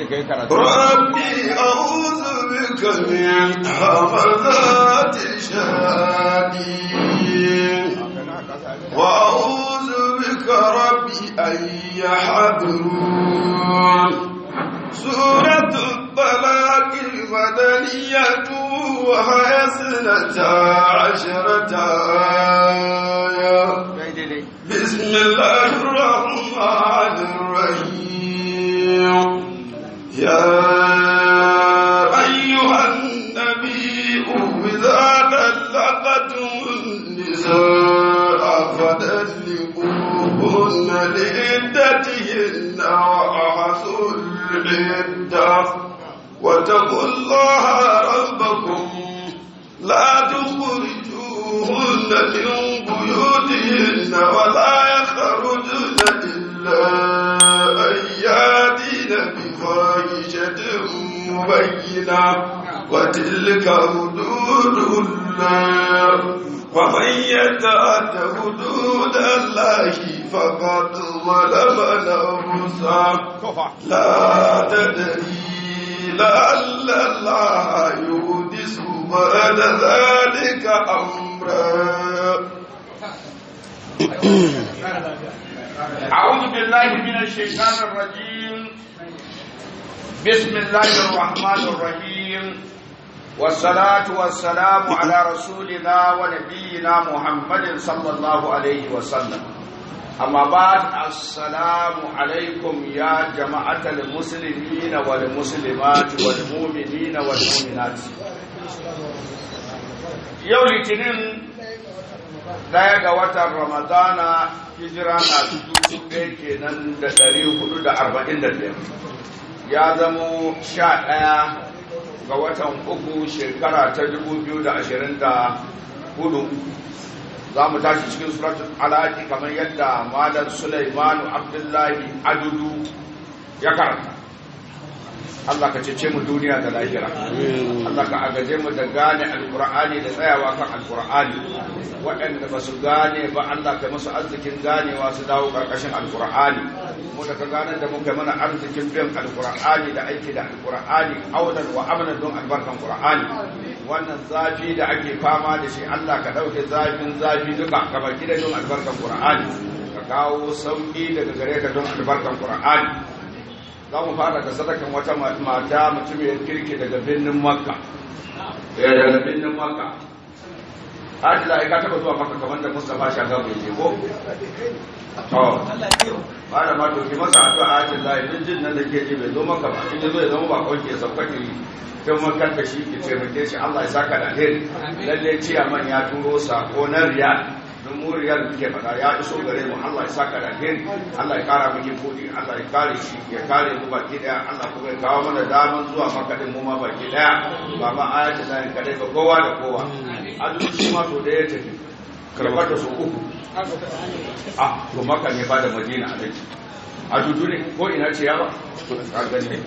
kai karatu ربي أعوذ بك من همزات الشياطين وأعوذ بك ربي أن يحضرون سورة الطلاق المدنية وهي سنة عشرة آية daidai بسم الله الرحمن الرحيم يا أيها النبي إذا طلقتم النساء فطلقوهن لعدتهن وأحصوا العدة واتقوا الله ربكم لا تخرجوهن من بيوتهن ولا يخرجن إلا أن يأتين بفاحشة مبينة وتلك حدود الله ومن يتعد حدود الله فقد ظلم نفسه tofa لا تدري لعل الله يحدث بعد ذلك أمرا أعوذ بالله من الشيطان الرجيم بسم الله الرحمن الرحيم والصلاة والسلام على رسولنا ونبينا محمد صلى الله عليه وسلم أما بعد السلام عليكم يا جماعة المسلمين والمسلمات والمؤمنين والمؤمنات يوم الاثنين daya ga watan ramadana hijira na dubu ɗaya kenan da ɗari hudu da arba'in da biyar ya zamo sha ɗaya ga watan uku shekara ta dubu biyu da ashirin da hudu za mu tashi cikin suratul alaki kamar yadda malam sulaimanu abdullahi adudu ya karanta Allah ka cece mu duniya da lahira Allah ka agaje mu da gane alkur'ani da tsayawa kan alkur'ani waɗanda ba su gane ba Allah ka musu arzikin ganewa su dawo ƙarƙashin alkur'ani mu da ka gane da muka mana arzikin biyan alkur'ani da aiki da alkur'ani audan wa amanan don albarkan qur'ani wannan zafi da ake fama da shi Allah ka ɗauke zafin zafi duka ka baki da don albarkan qur'ani ka kawo sauƙi daga gare ka don albarkan qur'ani za mu fara da sadakan wata mata mutumiyar kirki daga birnin makka ya daga birnin makka hajji da ka taba zuwa makka kamar da mustapha shaga bai je ko to ba da ma to ki masa addu'a hajji da idan jin nan da ke ji bai zo maka ba in ya zo ya zama ba kawai ke sauka ki kai makar da shi ki taimake shi Allah ya saka da alheri lalle ciyaman ya turo sako na riyal don muriyar da muke faɗa ya iso gare mu Allah ya saka da alheri Allah ya kara miki kudi Allah ya kare shi ya kare mu baki daya Allah kuma ya kawo mana daman zuwa makadin mu ma baki daya ba ma ayata da ni kadai ba kowa da kowa azumi shi ma to da ya tafi karbar da su uku ah to maka ne ba da madina a dake a dudu ne ko ina ce ya ba ka gani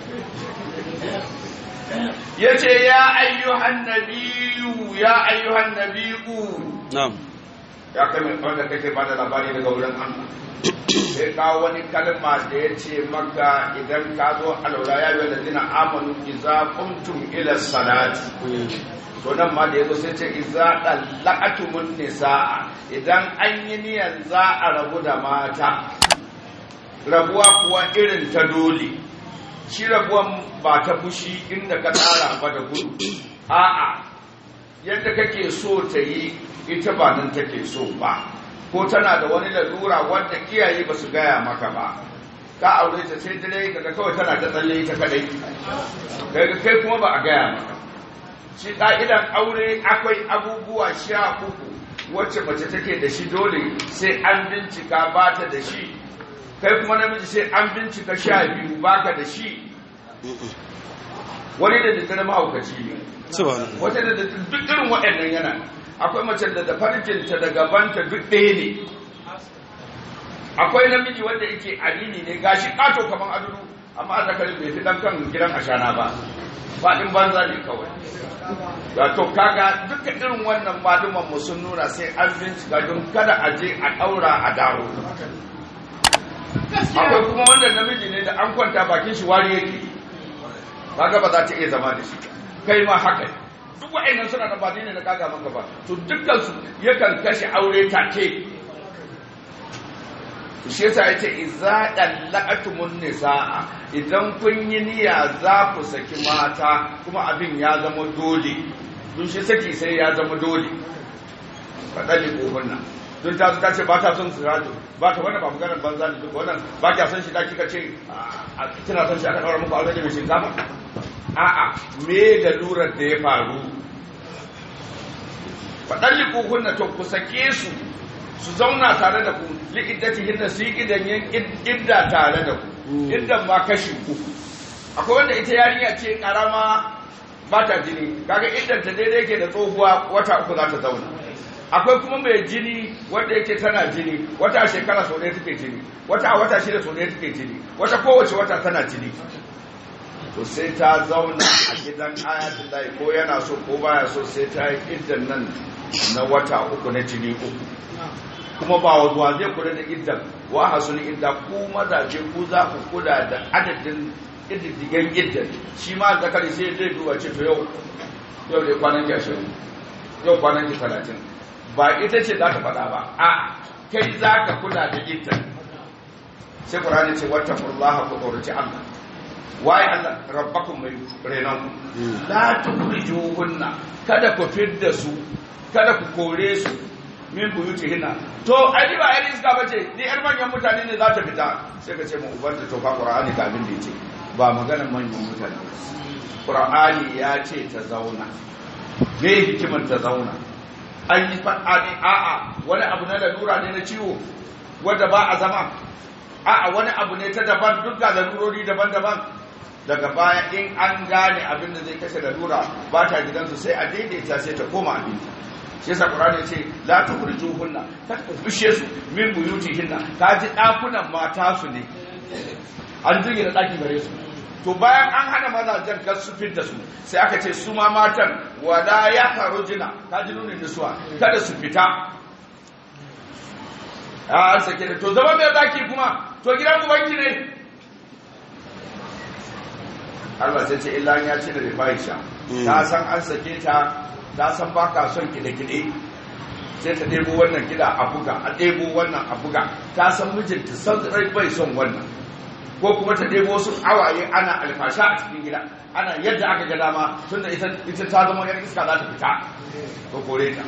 yace ya ayyuhan nabiyyu ya ayyuhan nabiyyu na'am ya kai mai wanda kake ba da labari daga wurin Allah sai kawo wani kalma da ya ce maka idan ka zo alaura ya yi ladina amanu iza kuntum ila salati to nan ma da yazo sai ce iza dallaqatumun nisaa idan an yi niyan za a rabu da mata rabuwa kuwa irin ta dole shi rabuwan ba ta fushi inda ka tsara ba da gudu a'a yadda kake so ta yi ita ba nan take so ba ko tana da wani lalura wanda iyaye ba su gaya maka ba ka aure ta sai dare kaga kawai tana ta tsalle ita kadai kaga kai kuma ba a gaya maka shi ka'idan aure akwai abubuwa sha uku wacce mace take da shi dole sai an bincika ba ta da shi kai kuma namiji sai an bincika sha biyu baka da shi wani da daddare mahaukaci ne subhanallah wata da duk irin waɗannan yana akwai mace da da farjinta da gabanta duk ɗaya ne akwai namiji wanda yake alini ne gashi ƙato kamar aduru amma a zakarin bai fi ɗan kan gidan ashana ba faɗin banza ne kawai ga to kaga duka irin wannan maluman mu sun nuna sai an bincika don kada a je a ɗaura a dawo akwai kuma wanda namiji ne da an kwanta bakin shi wari yake kaga ba za ta iya zama da shi kai ma haka duk wa'annan suna da ba ne na kaga maka ba to dukkan su yakan kashe aure take shi yasa yace idza dallaqatumun nisaa idan kun yi niyya za ku saki mata kuma abin ya zama dole dun shi saki sai ya zama dole fadali kohunna don ta ta ce ba ta son siraju ba ta wannan ba maganar banza ne duk wannan ba kya son shi da kika ce a kina son shi aka daura muku aure da mai shinkafa a'a me da lurar da ya faru fadali kohunna to ku sake su su zauna tare da ku li'iddati hinna su yi idan yin idda tare da ku iddan ma kashi uku akwai wanda ita yarinya ce karama ba ta jini kaga iddan ta daidai ke da tsohuwa wata uku za ta zauna akwai kuma mai jini wanda yake tana jini wata shekara sau ɗaya take jini wata a wata shida sau ɗaya take jini wata kowace wata tana jini to sai ta zauna a gidan ayatul lahi ko yana so ko baya so sai ta yi iddan nan na wata uku na jini uku kuma ba wa zai kula da iddan wa hasul idda ku mazaje ku za ku kula da adadin iddigan iddan shi ma zakari sai zai duba ce to yau yau dai kwanan ki ashirin yau kwanan ki talatin ba ita ce za ta faɗa ba a kai za ka kula da iddan sai qur'ani ce wata kullaha ku tsoraci Allah waye Allah rabbakum mai renan ku la tukhrijuhunna kada ku fidda su kada ku kore su min buyuti hinna to ai ba ai iska bace ni yar manyan mutane ne za ta fita sai ka ce mu ubanta to fa qur'ani ga abin da yace ba maganar manyan mutane qur'ani ya ce ta zauna me hikimar ta zauna an yi faɗa ne a'a wani abu na lalura ne na ciwo wanda ba a zama a'a wani abu ne ta daban duk ga lalurori daban-daban daga baya in an gane abin da zai kashe lalura ba ta gidansu sai a daidaita sai ta koma abinci shi yasa qur'ani ya ce la tukhrijuhunna kada ku bishe su min buyutihinna ka ji dakunan mata su ne an jirgin da daki gare su to bayan an hana mazajen kar su fitta su sai aka ce su ma matan wala ya karujina ka ji nunin nisuwa kada su fita a sake da to zama mai zaki kuma to gidan ubanki ne Allah sai ce illa ya ce da rifaisha ta san an sake ta ta san ba ka son kide-kide sai ta ɗebo wannan kida a buga a ɗebo wannan a buga ta san mijinta san rai bai son wannan ko kuma ta ɗebo wasu awaye ana alfasha a cikin gida ana yadda aka ga dama tunda ita ta zama yar iska za ta fita ko kore ta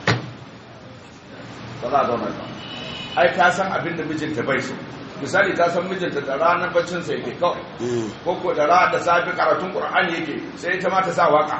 ba za a zauna ba ai ta san abin da mijinta bai so misali ta san mijinta da ranar baccin sa yake kawai ko ko da ra da safi karatun qur'ani yake sai ita ma ta sa waka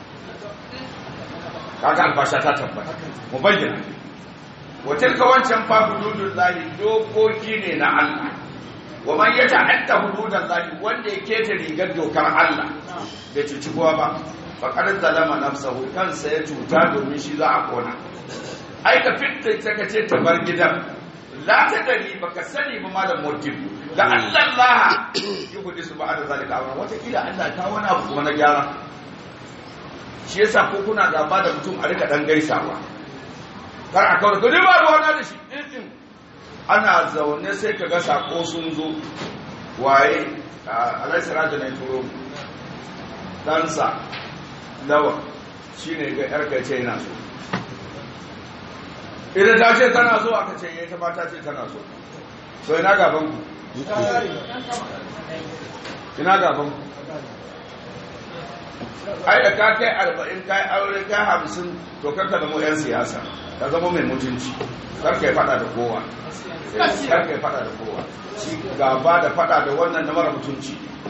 kaga albasha ta tabbata mu bayyana wa tilka wancan fa hududullahi dokoki ne na Allah wa man yata'adda hududallahi wanda ya keta rigar dokar Allah bai cuci kowa ba faqad zalama nafsahu kansa ya cuta domin shi za a kona ai ka fitta ta kace ta bar gidan la ta dari baka sani ba malam motif da Allah Allah yuhdisu ba'da zalika amra wata kila Allah ta wani abu kuma na gyara shi yasa ko kuna gaba da mutum a rika dan gaisawa kar a kawai gani ba ruwa na da shi ana zaune sai ka ga sako sun zo waye alaisa raja na turo ɗansa lawa shi ne ga yarka ce yana so idan ta ce tana so aka ce ya ta mata ce tana so so ina gaban ku ina gaban ku ai da ka kai arba'in kai aure kai hamsin to karka zama yan siyasa ka zama mai mutunci karka yi fada da kowa karka yi fada da kowa shi gaba da fada da wannan na mara mutunci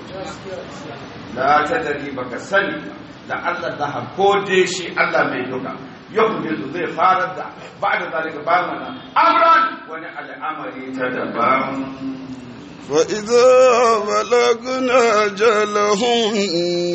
da ta dari baka sani da Allah da ko dai shi Allah mai duka yau ne zai fara da ba da zalika ba mana amran wani al'amari ta daban وإذا بلغنا أجلهن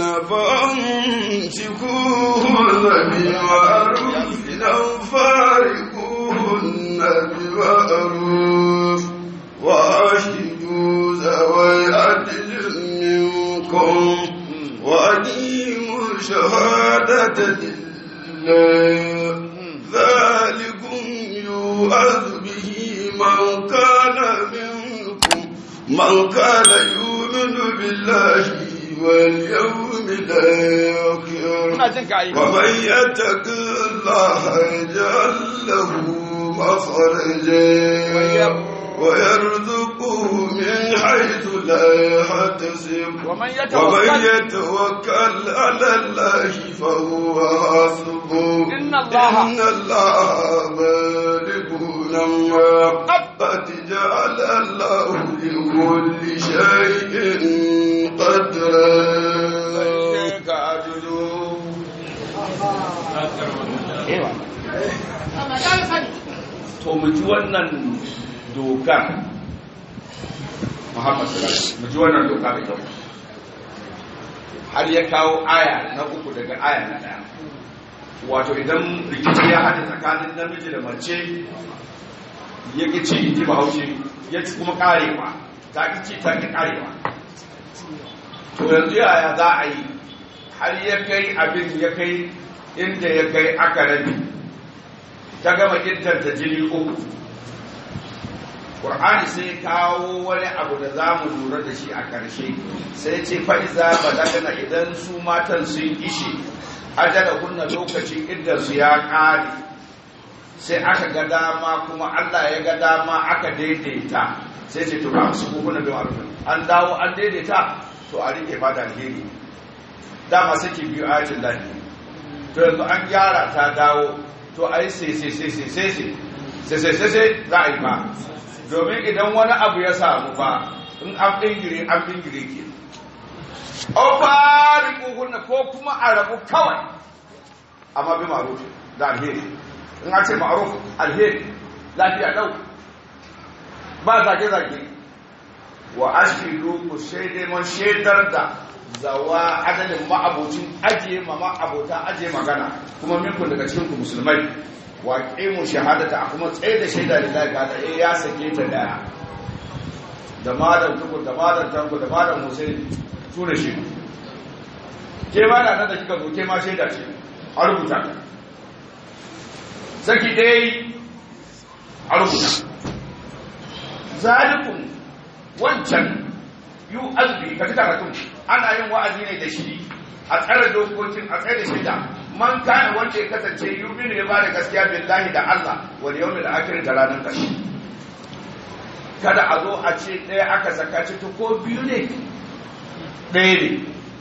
فأمسكوهن بمعروف أو فارقوهن بمعروف وأشهدوا ذوي عدل منكم وأقيموا شهادة لله ذلكم يوعظ به من كان منكم من كان يؤمن بالله واليوم الآخر ina jin ka yi ومن يتق الله يجعل له مخرجا ويرزقه من حيث لا يحتسب ومن ومن يتوكل يتوكل على الله فهو حسبه إن الله- إن الله بالغ أمره قد جعل الله لكل شيء قدرا ka ajuju ewa to mu ji wannan dokar Muhammad sallallahu alaihi wasallam mu ji wannan doka da kyau har ya kawo aya na uku daga aya na daya wato idan rikici ya haɗe tsakanin namiji da mace ya ki ci in ji bahaushe ya ci kuma karewa ta ki ci ta ki karewa to yanzu yaya za a yi har ya kai abin ya kai inda ya kai aka rabi ta gama ta jini uku ƙur'ani sai kawo wani abu da za mu lura da shi a ƙarshe sai ce fa'iza balagana idan su matan sun ishe ajala kunna lokacin iddarsu ya ƙare sai aka ga dama kuma allah ya ga dama aka daidaita sai ce to ba su kuna bin arufin an dawo an daidaita to a rike fata alheri dama saki biyu ayatul lahi to yanzu an gyara ta dawo to ai sai sai sai sai sai sai sai sai sai sai za a yi ba domin idan wani abu ya samu ba in an dingire an dingire ke ofari kukunna ko kuma a rabu kawai amma bi ma'ruf da alheri in a ce ma'ruf alheri lafiya dau ba zage-zage wa ashiru ku shaidai mun shaidar da zawa adalin ma'abocin ajiye ma ma'abota ajiye magana kuma minku daga cikin ku musulmai wa qimu shahadata a kuma tsaye da shaida lillahi ga eh ya sake ta daya da malam tukur da malam tanko da malam musaini su ne shi ke ma da nan da kika zo ke ma shaida ce a rubuta saki dai a rubuta zalikun wancan yu azbi ka ji karatun ana yin wa'azi ne da shi a tsare dokokin a tsare shida man kana wanda ya kasance yuminu ya bada gaskiya billahi da Allah wal yawmil akhir da ranar kashi kada a zo a ce ɗaya aka saka ci to ko biyu ne ɗaya ne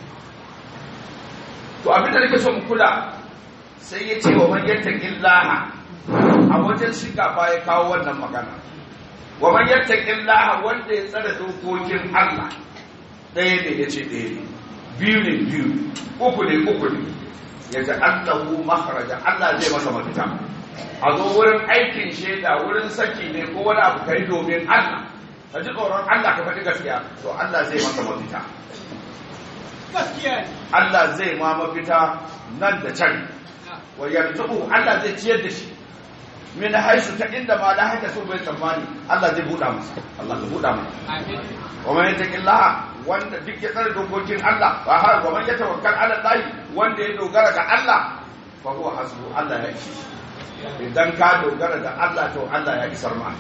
to abin da nake so mu kula sai ya ce wa man yattaqillaha a wajen shiga fa ya kawo wannan magana wa man yattaqillaha wanda ya tsare dokokin Allah ɗaya ne ya ce ɗaya ne biyu ne biyu uku ne uku ne ya ji Allahu makharaja Allah zai masa mafita a zo wurin aikin shaida wurin saki ne ko wani abu kai domin Allah ka ji tsoron Allah ka faɗi gaskiya to Allah zai masa mafita Allah zai ma mafita nan da can wa yarzuqu Allah zai ciyar da shi min haisu ta inda ma la haka so bai tsammani Allah zai buɗa masa Allah ka buɗa masa amin wa man yattaqillaha wanda duk ya tsare dokokin Allah wa har wa man yatawakkal ala Allah wanda ya dogara ga Allah fa huwa hasbu Allah ya ishi idan ka dogara da Allah to Allah ya isar ma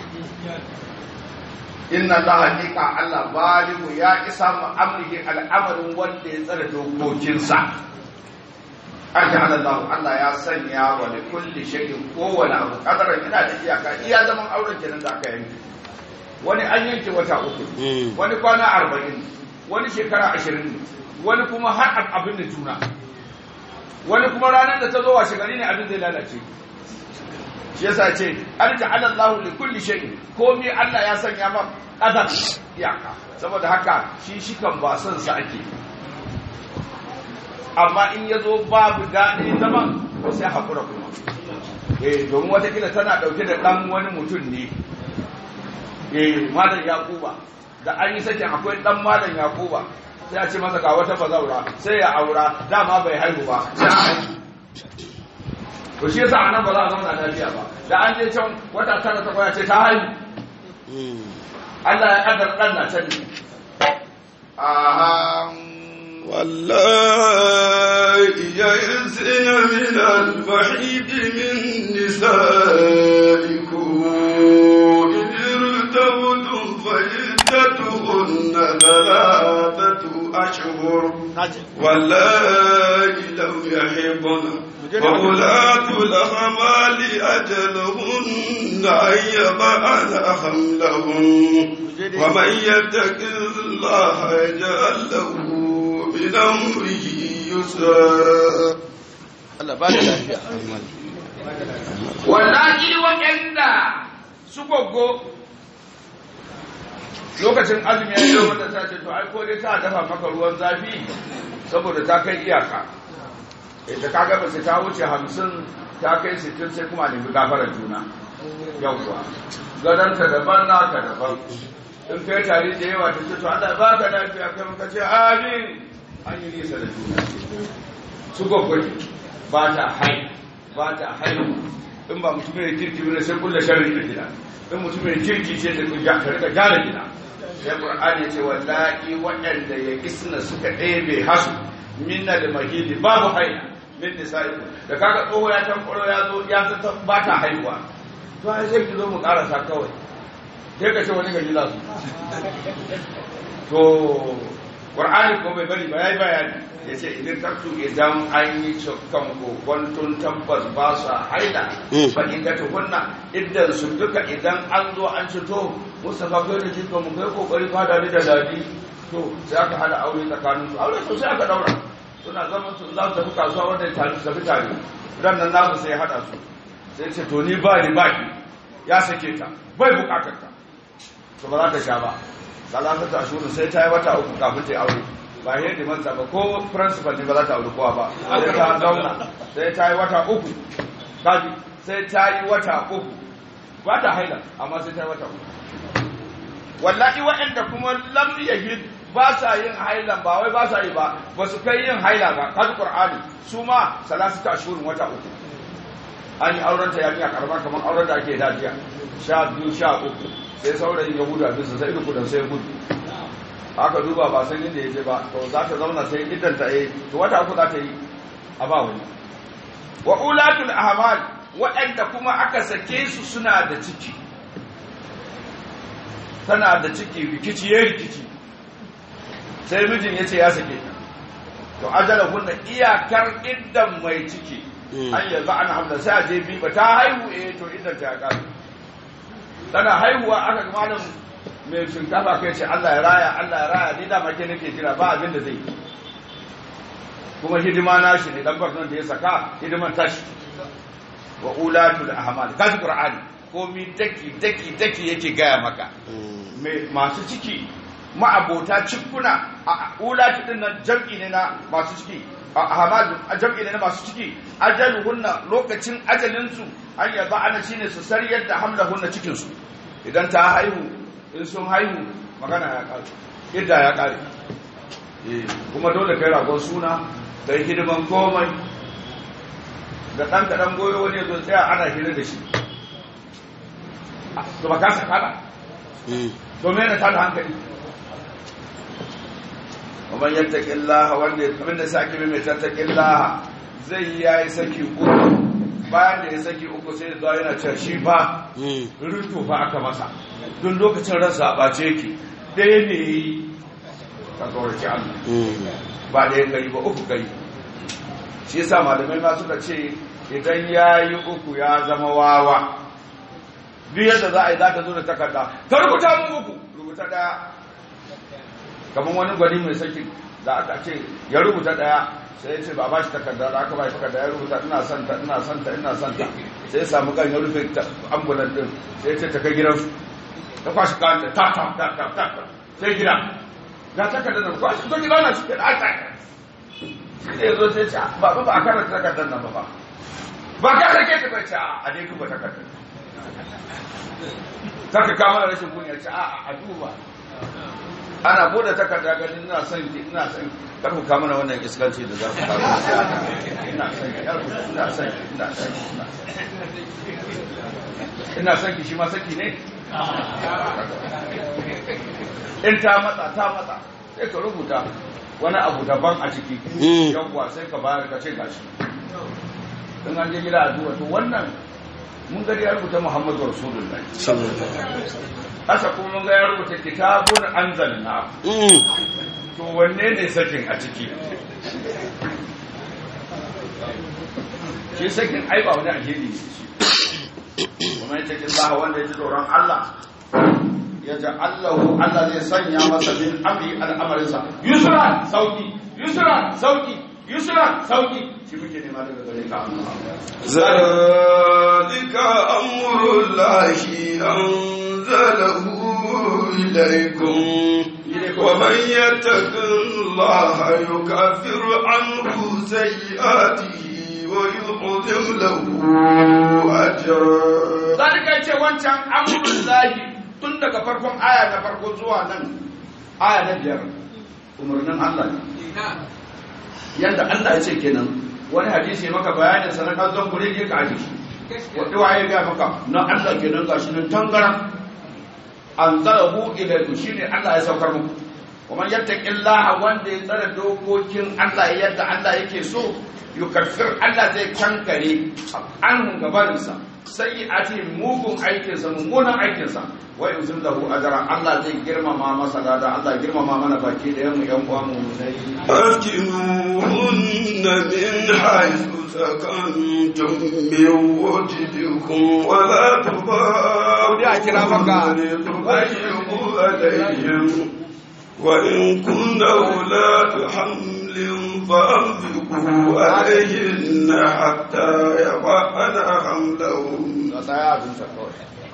inna Allah haqiqa Allah baligu ya isa mu amrihi al'amarin wanda ya tsare dokokinsa an ja'ala Allah Allah ya sanya wa li kulli shay'in kowane abu kadaran ina da iyaka iya zaman auren kenan da aka yanke wani an yanke wata uku wani kwana arba'in wani shekara ashirin wani kuma har abin da juna wani kuma ranar da ta zo washe gari ne abin zai lalace shi yasa ce an ja'ala Allah li kulli shay'in komai Allah ya sanya ma kadar iyaka saboda haka shi shikan ba son sa ake amma in ya zo babu daɗi zaman to sai haƙura kuma eh domin watakila tana ɗauke da ɗan wani mutum ne eh malam yakuba da an yi sakin akwai ɗan malam yakuba sai a ce masa ga wata bazaura sai ya aura dama bai haihu ba sai a haihu to shi yasa anan ba za a zauna lafiya ba da an je can wata tara ta kwaya ce ta haihu Allah ya kaddara ɗan na can ne والله يئسن من المحيط من نسائكم إن ارتبتم فعدتهن ثلاثة أشهر naji واللائي لم يحضن وأولاة الأحمال أجلهن أن يضعن حملهن ومن يتق الله يجعل له من أمره يسرا Allah ba da lafiya wallahi waɗanda su goggo lokacin azumi ya yi wanda ta ce to ai ko dai ta dafa maka ruwan zafi saboda ta kai iyaka ita kaga ba sai ta wuce hamsin ta kai sittin sai kuma nemi gafarar juna yawwa gadonta daban naka daban in kai tare da yawa ta ce to Allah ba ka lafiya kai muka ce amin an yi nisa da juna su gwaggwaje ba ta hai ba ta haihu in ba mutum mai kirki ne sai kulle sharri da gida in mutum mai kirki ce da kun ka rika gyara gida sai qur'ani ya ce wallahi waɗanda ya kisna suka ɗebe hasu minna da mahidi babu haila min nisa'i da kaga tsoho ya tankwaro ya zo ya zata ba ta haihuwa to ai sai ki zo mu karasa kawai sai ka ce wani gari za su to qur'ani ko bai bari ba yayi bayani yace idan taktu idan an yi cokkan kokontun tabbas ba sa haila fa in ga tukunna idan su duka idan an zo an cito mustafa kai da jiko mu kai kokari fada ni da dadi to sai aka hada aure tsakanin su aure to sai aka daura suna zaman su za su tafi kasuwa wanda ya tafi tafi tare ran nan namu sai ya hada su sai ce to ni ba ni ba ki ya sake ta bai bukatar ta to ba za ta sha ba salatu ta shuru sai ta yi wata uku kafin ta yi aure ba yi da manta ba ko principal ne ba za ta aure kowa ba sai ta zauna sai ta yi wata uku kaji sai ta yi wata uku ba ta haila amma sai ta yi wata uku wallahi waɗanda kuma lam yahid ba sa yin hailan ba wai ba sa yi ba ba su kai yin haila ba kaji qur'ani su ma salatu ta shuru wata uku an yi auren ta yarinya karama kamar auren da ake dajiya sha biyu sha uku sai saurayin ya gudu a bisa sai da kudan sai gudu aka duba ba san inda ya je ba to za ta zauna sai idan ta yi to wata uku za ta yi a ba wani wa ulatul ahmal waɗanda kuma aka sake su suna da ciki tana da ciki rikici ya rikici sai mijin ya ce ya sake ta to ajala hunna iyakar iddan mai ciki an yanzu an hamda sai a je bi ba ta haihu eh to iddan ta ya kare tana haihuwa aka ga malam mai shinkafa kai ce Allah ya raya Allah ya raya ni da make nake jira ba abin da zai yi kuma hidima na shi ne dan barnon da ya saka hidiman tashi wa ulatul ahmal kaji qur'ani komi daki daki daki yake gaya maka mai masu ciki ma'abota cikuna a ulatu din nan jam'i ne na masu ciki a ahmal jam'i ne na masu ciki ajaluhunna lokacin ajalinsu an yaba ana shine su sariyar da hamlahunna cikin su idan ta haihu in sun haihu magana ya kare idda ya kare kuma dole kai ragon suna kai hidiman komai da ɗan kaɗan goyo wani zo tsaya ana hira da shi to ba ka saka ba to mene ta da hankali ومن يتق الله wanda abin da saki mai tattakin laha zai yi yayi saki uku bayan da ya saki uku sai da yana cewa shi fa rinto fa aka masa don lokacin ransa a ɓace yake ɗaya ne ya yi ka kawarci Allah ba ɗaya gari ba uku gari shi yasa malamai ma suka ce idan ya yi uku ya zama wawa duk yadda za a yi za ta zo da takarda ta rubuta mun uku rubuta ɗaya kamar wani gwani mai saki da aka ce ya rubuta ɗaya sai ya ce ba ba shi takarda da aka ba shi takarda ya rubuta ina son ta ina son ta ina son ta sai ya samu gan ya rufe ambulan din sai ya ce ta kai gidansu ta kwashi kanta ta ta ta ta ta ta sai gida ga takardar nan kwashi to gida na cikin aka shi ne zo sai ce ba ba a karanta takardar nan ba ba ba ka sake ta ba ce a dai duba takardar saka kama rashin kunya ce a a duba ana bude takarda ganin ina son ki ina son ki kar ku kama wannan iskanci da za ku kawo ina son ki ina son ki ina son ki ina son ki shi ma saki ne in ta matsa ta matsa sai ka rubuta wani abu daban a ciki yawwa sai ka bayar ka ce gashi in an je gida a duba to wannan mun gari ya rubuta muhammadu rasulullahi haka kuma mun ga ya rubuta kitabun anzalna to wanne ne sakin a ciki shi sakin ai ba wani alheri ne shi kuma ya cikin Allah wanda ya ji tsoron Allah ya ji Allahu Allah zai sanya masa min amri al'amarinsa yusra sauki yusra sauki yusra sauki shi muke nema daga gare ka ذلك أمر الله أنزله إليكم ومن يتق الله يكفر عنه سيئاته ويعظم له أجرا zalika ce wancan amrul lahi tun daga farkon aya na farko zuwa nan aya na biyar umarnin Allah ne yanda Allah ya ce kenan wani hadisi maka bayanin sa na kazan gure ke ka aji wanda waye ga maka na Allah kenan gashi nan tangaran anzalahu ilaykum shine Allah ya saukar muku kuma yattaqillaha wanda ya tsara dokokin Allah yadda Allah yake so yukaffir Allah zai kankare an gabarinsa sai a ce mugun aikinsa mummunan aikinsa wai uzun lahu ajra Allah zai girmama masa lada Allah girmama mana baki da yamu yan uwa mu sai أسكنوهن من حيث سكنتم من وجدكم ولا تضاروهن لتضيقوا عليهم وإن كن أولاد حمل فأنفقوا عليهن حتى يضعن حملهن tsaya abin sa kawai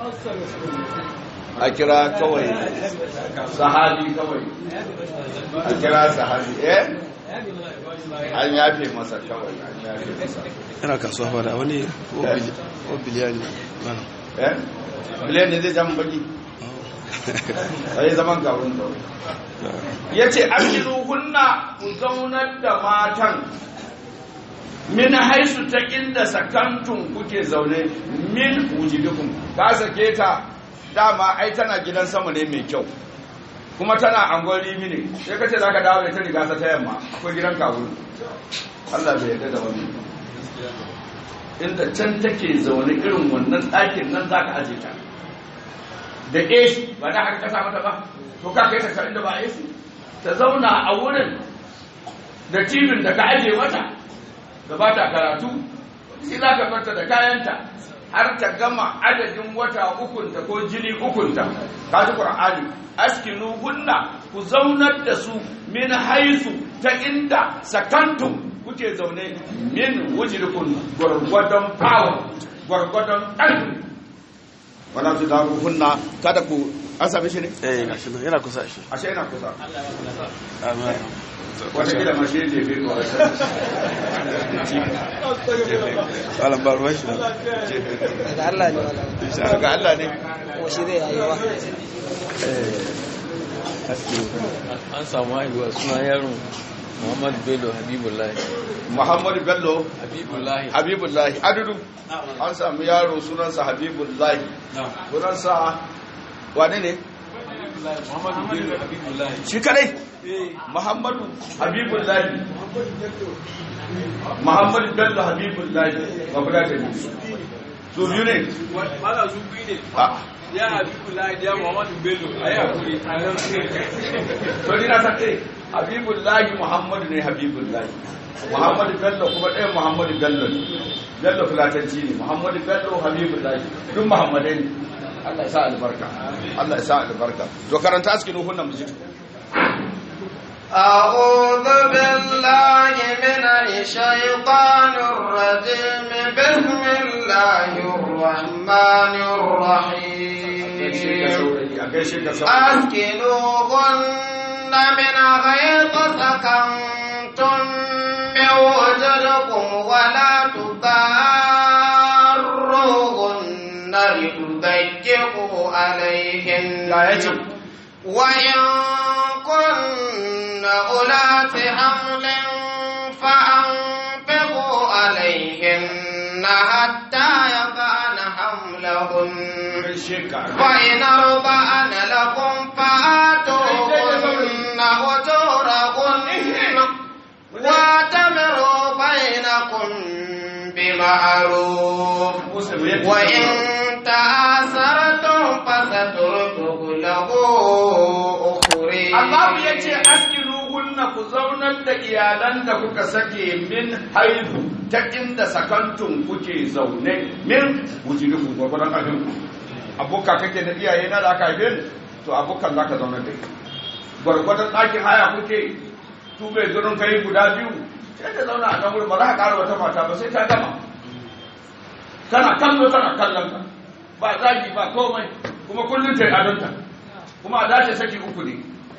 a kira kawai sahabi kawai a kira sahabi eh an yafe masa kawai an yafe masa yana kasuwa fara wani ko biliyani mana eh biliyan ne zai jama baki sai zaman gawun kawai ya ce hunna ku zaunar da matan min haisu ta inda sakantun kuke zaune min wujidukum ka sake ta dama ai tana gidan sama ne mai kyau kuma tana angon rimi ne sai ka ce za ka dawo da ta riga ta yamma akwai gidan kawu Allah bai yarda da wani inda can take zaune irin wannan ɗakin nan za ka aje ta da AC ba da haka kasa mata ba to ka kai ta inda ba AC ta zauna a wurin da tibin da ka aje mata da ba ta karatu shi za ka farta da kayanta har ta gama adadin wata ukunta ko jini ukunta ka ji qur'ani askinu hunna ku zaunar da su min haisu ta inda sakantum kuke zaune min wujirkun gwargwadon power gwargwadon ƙarfi wala tu da hunna kada ku an same shi ne eh gashi nan yana kusa shi ashe yana kusa amin wata gida ma shi ne bai ko malam ba ruwan shi daga Allah ne wala daga Allah ne ko shi zai yayi wa an samu haihuwa suna yaron muhammad bello habibullahi Muhammadu Bello habibullahi Habibullahi adudu an samu yaro sunansa Habibullahi sunansa wane ne muhammad bello habibullahi shi kadai Muhammadu Habibullahi Muhammadu Bello Habibullahi ba guda ta biyu su biyu ne mala su biyu ne a ya habibullahi ya muhammad bello a yi hakuri a nan to ni na san eh Habibullahi Muhammadu ne Habibullahi Muhammadu Bello kuma ɗaya Muhammadu Bello ne Bello fulatanci ne Muhammadu Bello Habibullahi duk Muhammadai ne Allah ya sa albarka Allah ya sa albarka to karanta askinu hunnan mujid أعوذ بالله من الشيطان الرجيم بسم الله الرحمن الرحيم a gaishe ka sa أسكنوهن من غيظ سكنتم من وجدكم ولا تضاروهن لتضيقوا عليهن ya yace وإن كن أولات حمل فأنفقوا عليهن حتى يضعن حملهن gaishe ka فإن أرضعن لكم فآتوهن أجورهن واعتمروا بينكم بمعروف وإن تآثرتم فستركه له أخرى Allah ya ce askinu zaunar da iyalan da kuka sake min haihu ta inda sakantun kuke zaune min wujudukum gwargwadon abin ku abuka kake da iyaye na da aka haife ni to abukan za ka zaunar da ita gwargwadon ɗakin haya kuke tu bai zurin kai guda biyu sai ta zauna a kan wurin ba za ka ƙara wata mata ba sai ta gama tana kallo tana kallon ka ba zagi ba komai kuma kullum ta yi adonta kuma a dace saki uku ne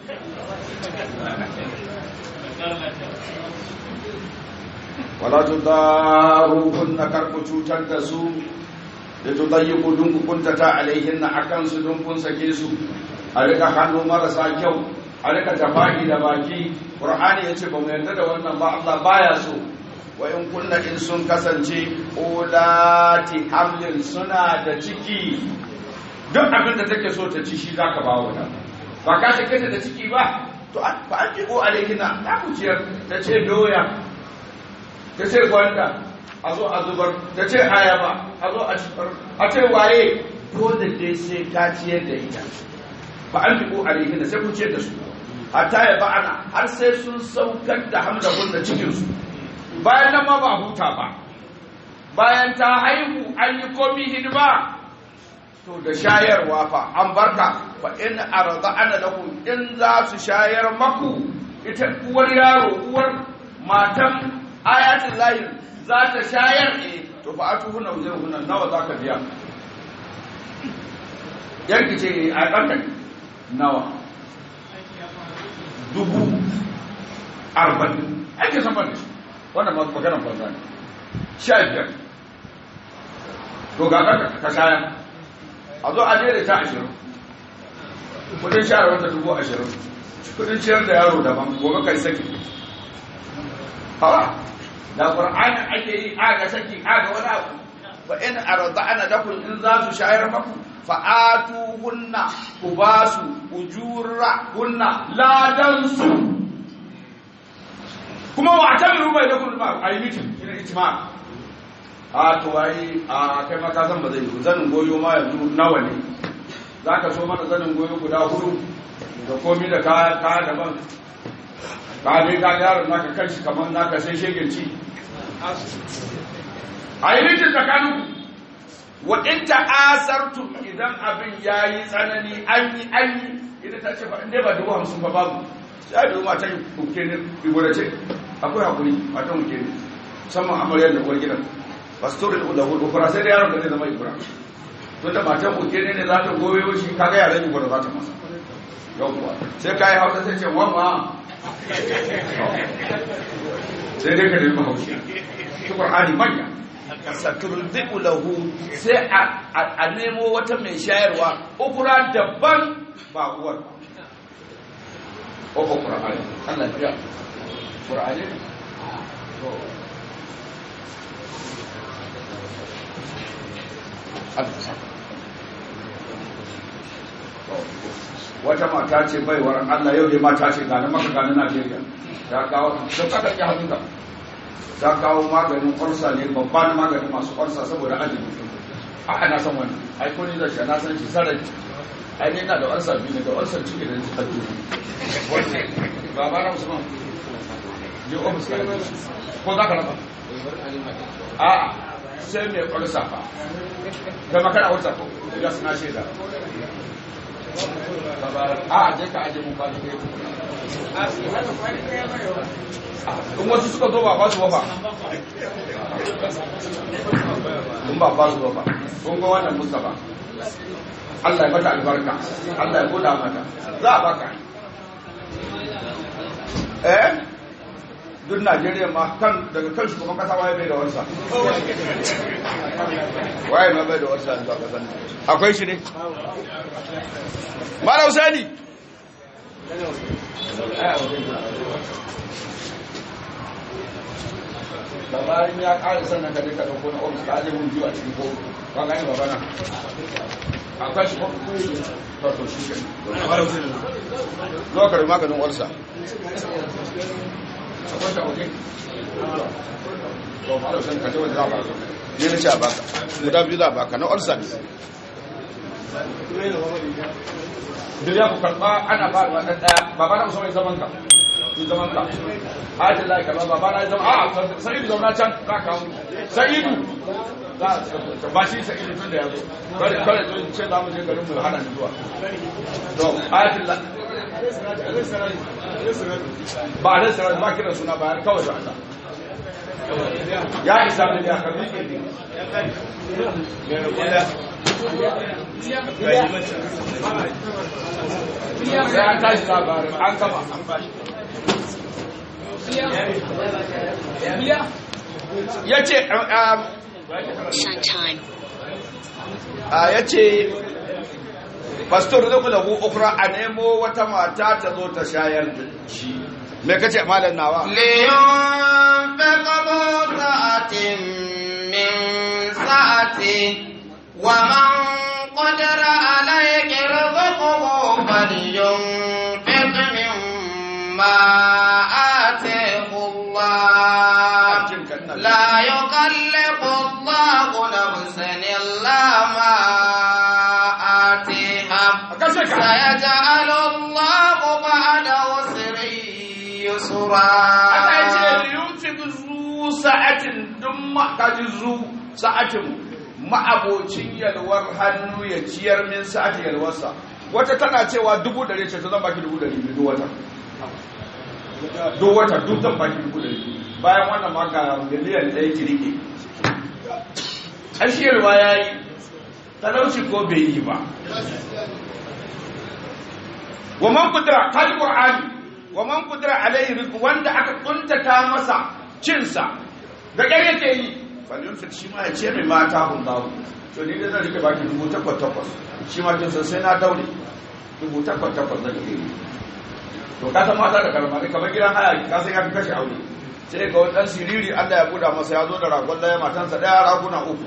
wala tudaruhunna karku cutar da su da tudayyiku dun ku kuntata alaihinna akan su dun kun sake su a rika hannu marasa kyau a rika tafahi da baki qur'ani yace ba mu yarda da wannan ba Allah baya so wa in kunna in sun kasance ulati hamlin suna da ciki duk abin da take so ta ci shi zaka ba wa ba ka sake ta da ciki ba to ba an ko alaihina ta ku ciyar ta ce doya ta ce gwanda a zo a zubar ta ce ayaba a zo a cikar a ce waye dole dai sai ka ciyar da ita ba an ko alaihina sai ku ciyar da su hatta ya ba'ana har sai sun saukar da hamdahun da cikinsu bayan nan ma ba huta ba bayan ta haihu an yi komi hidima to da shayarwa fa an barka fa in arda'ana lakum in za su shayar maku ita uwar yaro uwar matan ayatul lahi za ta shayar eh to fa atuhuna ujurhunna nawa zaka biya yanki ce a ɗanka nawa dubu arba'in ake san ban da shi wannan maganar banza ne sha biyar to ga ɗanka ka shayar a zo a jere ta ashirin kudin share wata dubu ashirin kudin ciyar da yaro daban gobe kai saki hawa da qur'ani ake yi aga saki aga wani abu fa in arda'ana lakum in za su shayar maku fa atuhunna ku basu ujura hunna ladan su kuma wa tamiru bai da kullu ma ayi mitin ina ijma a to ai a kai ma ka san ba zai yi zanin goyo ma yanzu nawa ne zaka so mana zanin goyo guda hudu da komi da kaya kaya daban ka dai ka yaron naka kanshi kamar naka sai shegen ci a yi rikin tsakaninku wa in ta'asartum idan abin yayi tsanani an yi an yi idan ta ce ba inda ba dubu hamsin ba babu sai da matan kuke ne ibura ce akwai hakuri matan kuke ne musamman amaryar da uwar gidan pastorin da hudu kura sai da yaron da zai zama ibura tun da matan kuke ne za ta gobe shi kaga yaran ibura za ta masa yawwa sai ka yi hausa sai ce wamma sai dai ka nemi haushi shi qur'ani manya saturdiku lahu sai a nemo wata mai shayarwa ukura daban ba uwar ko qur'ani Allah ya qur'ani to wata mata ce baiwar Allah yau dai mata ce gane maka gane Najeriya ta kawo don ka ɗauki hannunka ta kawo maganin ƙwarsa ne babban maganin masu ƙwarsa saboda azumi a ana san wani ai ko ni da shi na san shi sarai ai ne na da ƙwarsa biyu ne da ƙwarsar ciki da ta jini ba ba na musamman je ofis ka ko za ka raba a sai mai ƙwarsa fa kai makana wata ko ya suna shaida a je ka aje mun kwani kai in wasu suka zo ba ba su ba in ba ba su ba kun ga wannan mustafa Allah ya mata albarka Allah ya goda mata za a baka eh duk Najeriya ma kan daga kan shugaban kasa waye bai da warsa waye ma bai da warsa yanzu a kasan akwai shi ne Mara Husaini da bayan ya ƙara sannan ka duka ɗauko na ofis ka aje mun biyu a cikin ko ba gani ba bana akwai shi ko to to shi ke zo ka maganin warsa akwai shi a waje to Mara Husaini ka je waje za ba ne na ce a baka guda biyu za a baka na warsa ne da ya ku karɓa ana ba da ɗaya ba ba na musamman zaman ka in zaman ka ayatul lahi kaza baba na zama a sa'idu zauna can za ka mu sa'idu za ka ba shi sa'idu tun da ya zo kare kare zo ce za mu je garin mu hana ni zuwa to ayatul lahi ba da sarar ba kira suna ba kawai da Allah ya isa da ya ka miƙe ne sai an tashi labarin an gama an bashi ya ce Showtime. ya ce pastor da kula ukra a nemo wata mata ta zo ta shayar da shi me kace malam nawa لينفق ذو سعة من سعته ومن قدر عليك رزقه فلينفق مما آتيه الله لا يكلف الله نفسا إلا ما آتيها kashe ka سيجعل الله بعد عسر يسرا Allah ya ce yunfiq zu sa'atin duk ma kaji zu sa'atin ma'abocin yalwar hannu ya ciyar min sa'atin yalwarsa wata tana cewa dubu dare ce ta zan baki dubu dare duk wata duk wata duk zan baki dubu dare bayan wannan ma ga miliyan ɗaya ki rike ashe yalwa ya yi talauci ko bai yi ba wa man kudura kaji qur'ani wa man kudura alaihi rizqu wanda aka kuntata masa cinsa da ƙyar yake yi falin fit shi ma ya ce mai mata hun babu to ni da zan rike baki dubu takwas takwas shi ma kin san sai na daure dubu takwas takwas zan rike to ka san mata da karama ne kamar gidan haya ka san ya fi kashe aure sai ga wani dan siriri Allah ya buda masa ya zo da ragon daya matansa daya raguna uku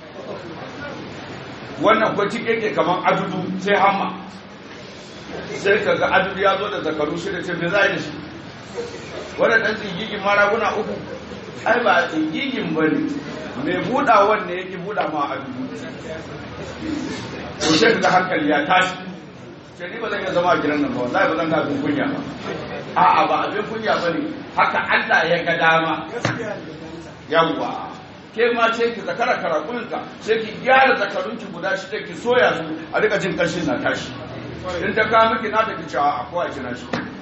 wannan ko cike ke kamar adudu sai hamma sai ka ga adudu ya zo da zakaru shida ce me za a yi da shi wannan dan tsigigin maraguna uku ai ba tsigigin ba ne mai buɗawan ne yake buɗa ma adudu to sai ka ga hankali ya tashi sai ni ba zan iya zama a gidan nan ba wallahi ba zan ga abin kunya ba a'a ba abin kunya ba ne haka Allah ya ga dama yawwa ke ma ce ki zakara karakunka sai ki gyara zakarunki guda shida ki soya su a rika jin kashin na tashi in ta kawo miki na ta ki cewa akwai a kina shi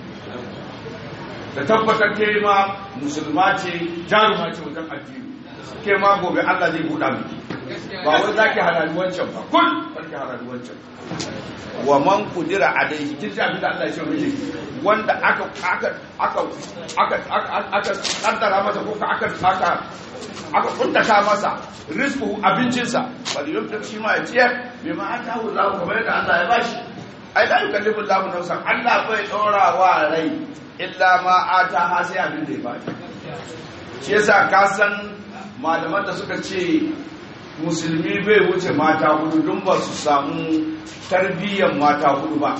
da tabbatar ke ma musulma ce jaruma ce wajen addini ke ma gobe Allah zai buɗa miki ba wai za ki halali wancan ba kun ki halali wancan wa man kudira alaihi kin ji abin da Allah ya ce miki wanda aka aka aka aka aka aka kaddara masa ko ka aka aka aka kuntata masa rizqu abincinsa bal yunfiq shi ma ya ciyar bima atahu Allah kamar yadda Allah ya bashi ai la yukallifu Allah nafsan Allah bai dora wa rai illa ma ataha sai abin da ya bashi shi yasa ka san malaman da suka ce musulmi bai wuce mata hudu don ba su samu tarbiyyar mata hudu ba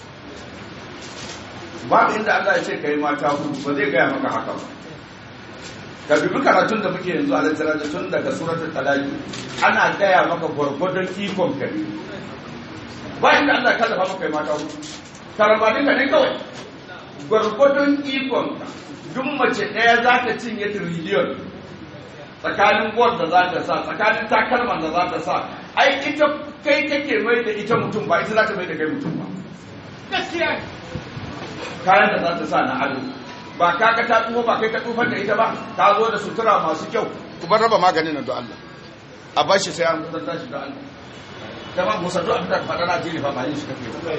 babu inda Allah ya ce ka yi mata hudu ba zai gaya maka haka ba ka dubi karatun da muke yanzu a littara da tun daga suratul talaki ana gaya maka gwargwadon ikon ka ne ba inda Allah ya kallafa maka yi mata hudu karambanin ka ne kawai gwargwadon ikon ka duk mace ɗaya za ta cinye tiriliyon tsakanin gwal da za ta sa tsakanin takalman da za ta sa ai ita kai kake mai da ita mutum ba ita za ta mai da kai mutum ba gaskiya kayan da za ta sa na ado ba ka ka ta tsufa ba kai ka tsufar da ita ba ta zo da sutura masu kyau ku bar raba maganin nan da Allah a bar shi sai an kusanta shi da Allah jama'a musa duk abin da faɗa na jini fa ba yin shi kake ba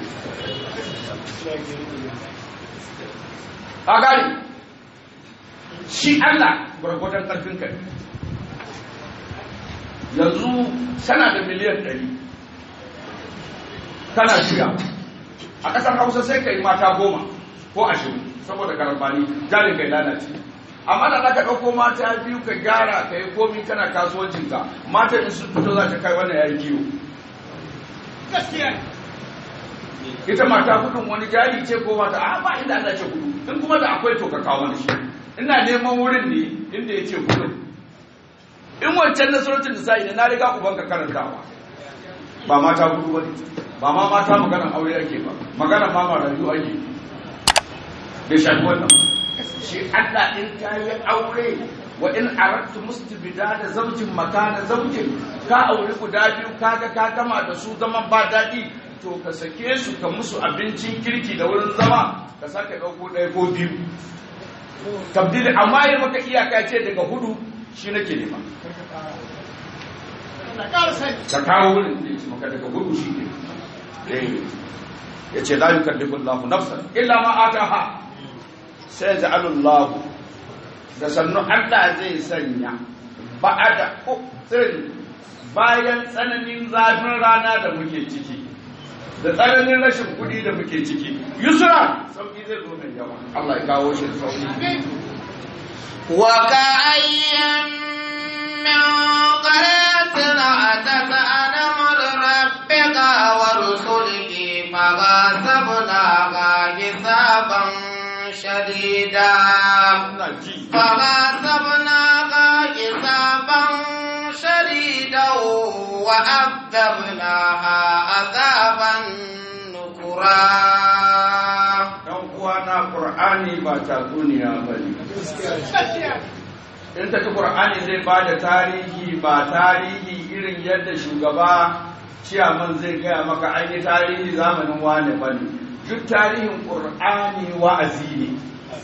a gani shi Allah gwargwadon ƙarfin ka yanzu kana da miliyan ɗari kana shiga a ƙasar hausa sai ka yi mata goma ko ashirin saboda karambani jarin kai lalace amma da ka ɗauko mata biyu ka gyara ka yi komi kana kasuwancinka mata in sun fito za ta kai wannan ya yi kiwo gaskiya ita mata hudun wani jari ce ko mata a ba inda Allah ce hudu in kuma da akwai to ka kawo mana shi ina neman wurin ne inda ya ce hudun in wancan na suratul nisa'i ne na riga ubanka karantawa ba mata hudu bane ba ma mata maganar aure ake ba maganar ma marayu ake bai shafi wannan shi Allah in ka yi aure wa in aradtu mustibida da zaujin makana zaujin ka aure guda biyu kaga ka gama da su zaman ba daɗi to ka sake su ka musu abincin kirki da wurin zama ka sake ɗauko ɗaya ko biyu tabdili amma yi maka iyaka ce daga hudu shi nake nema ka kawo wurin da ya ce maka daga hudu shi ne ya ce la yukallifu Allahu nafsan illa ma ataha sai ja'alullahu da sannu Allah zai sanya ba'ada tsirin bayan tsananin zafin rana da muke ciki da tsananin rashin kuɗi da muke ciki yusra sauki zai zo mai yawa Allah ya kawo shi da sauki وكأين من قرية أتت عن أمر ربك ورسله فغاصبناها حسابا شديدا ina ji فغاصبناها حسابا شديدا وعذبناها عذابا نكرا dan uwana Qur'ani ba tatsuniya bane in ta ci Qur'ani zai ba da tarihi ba tarihi irin yadda shugaba ciyaman zai gaya maka an yi tarihi zamanin wane bane duk tarihin Qur'ani wa'azi ne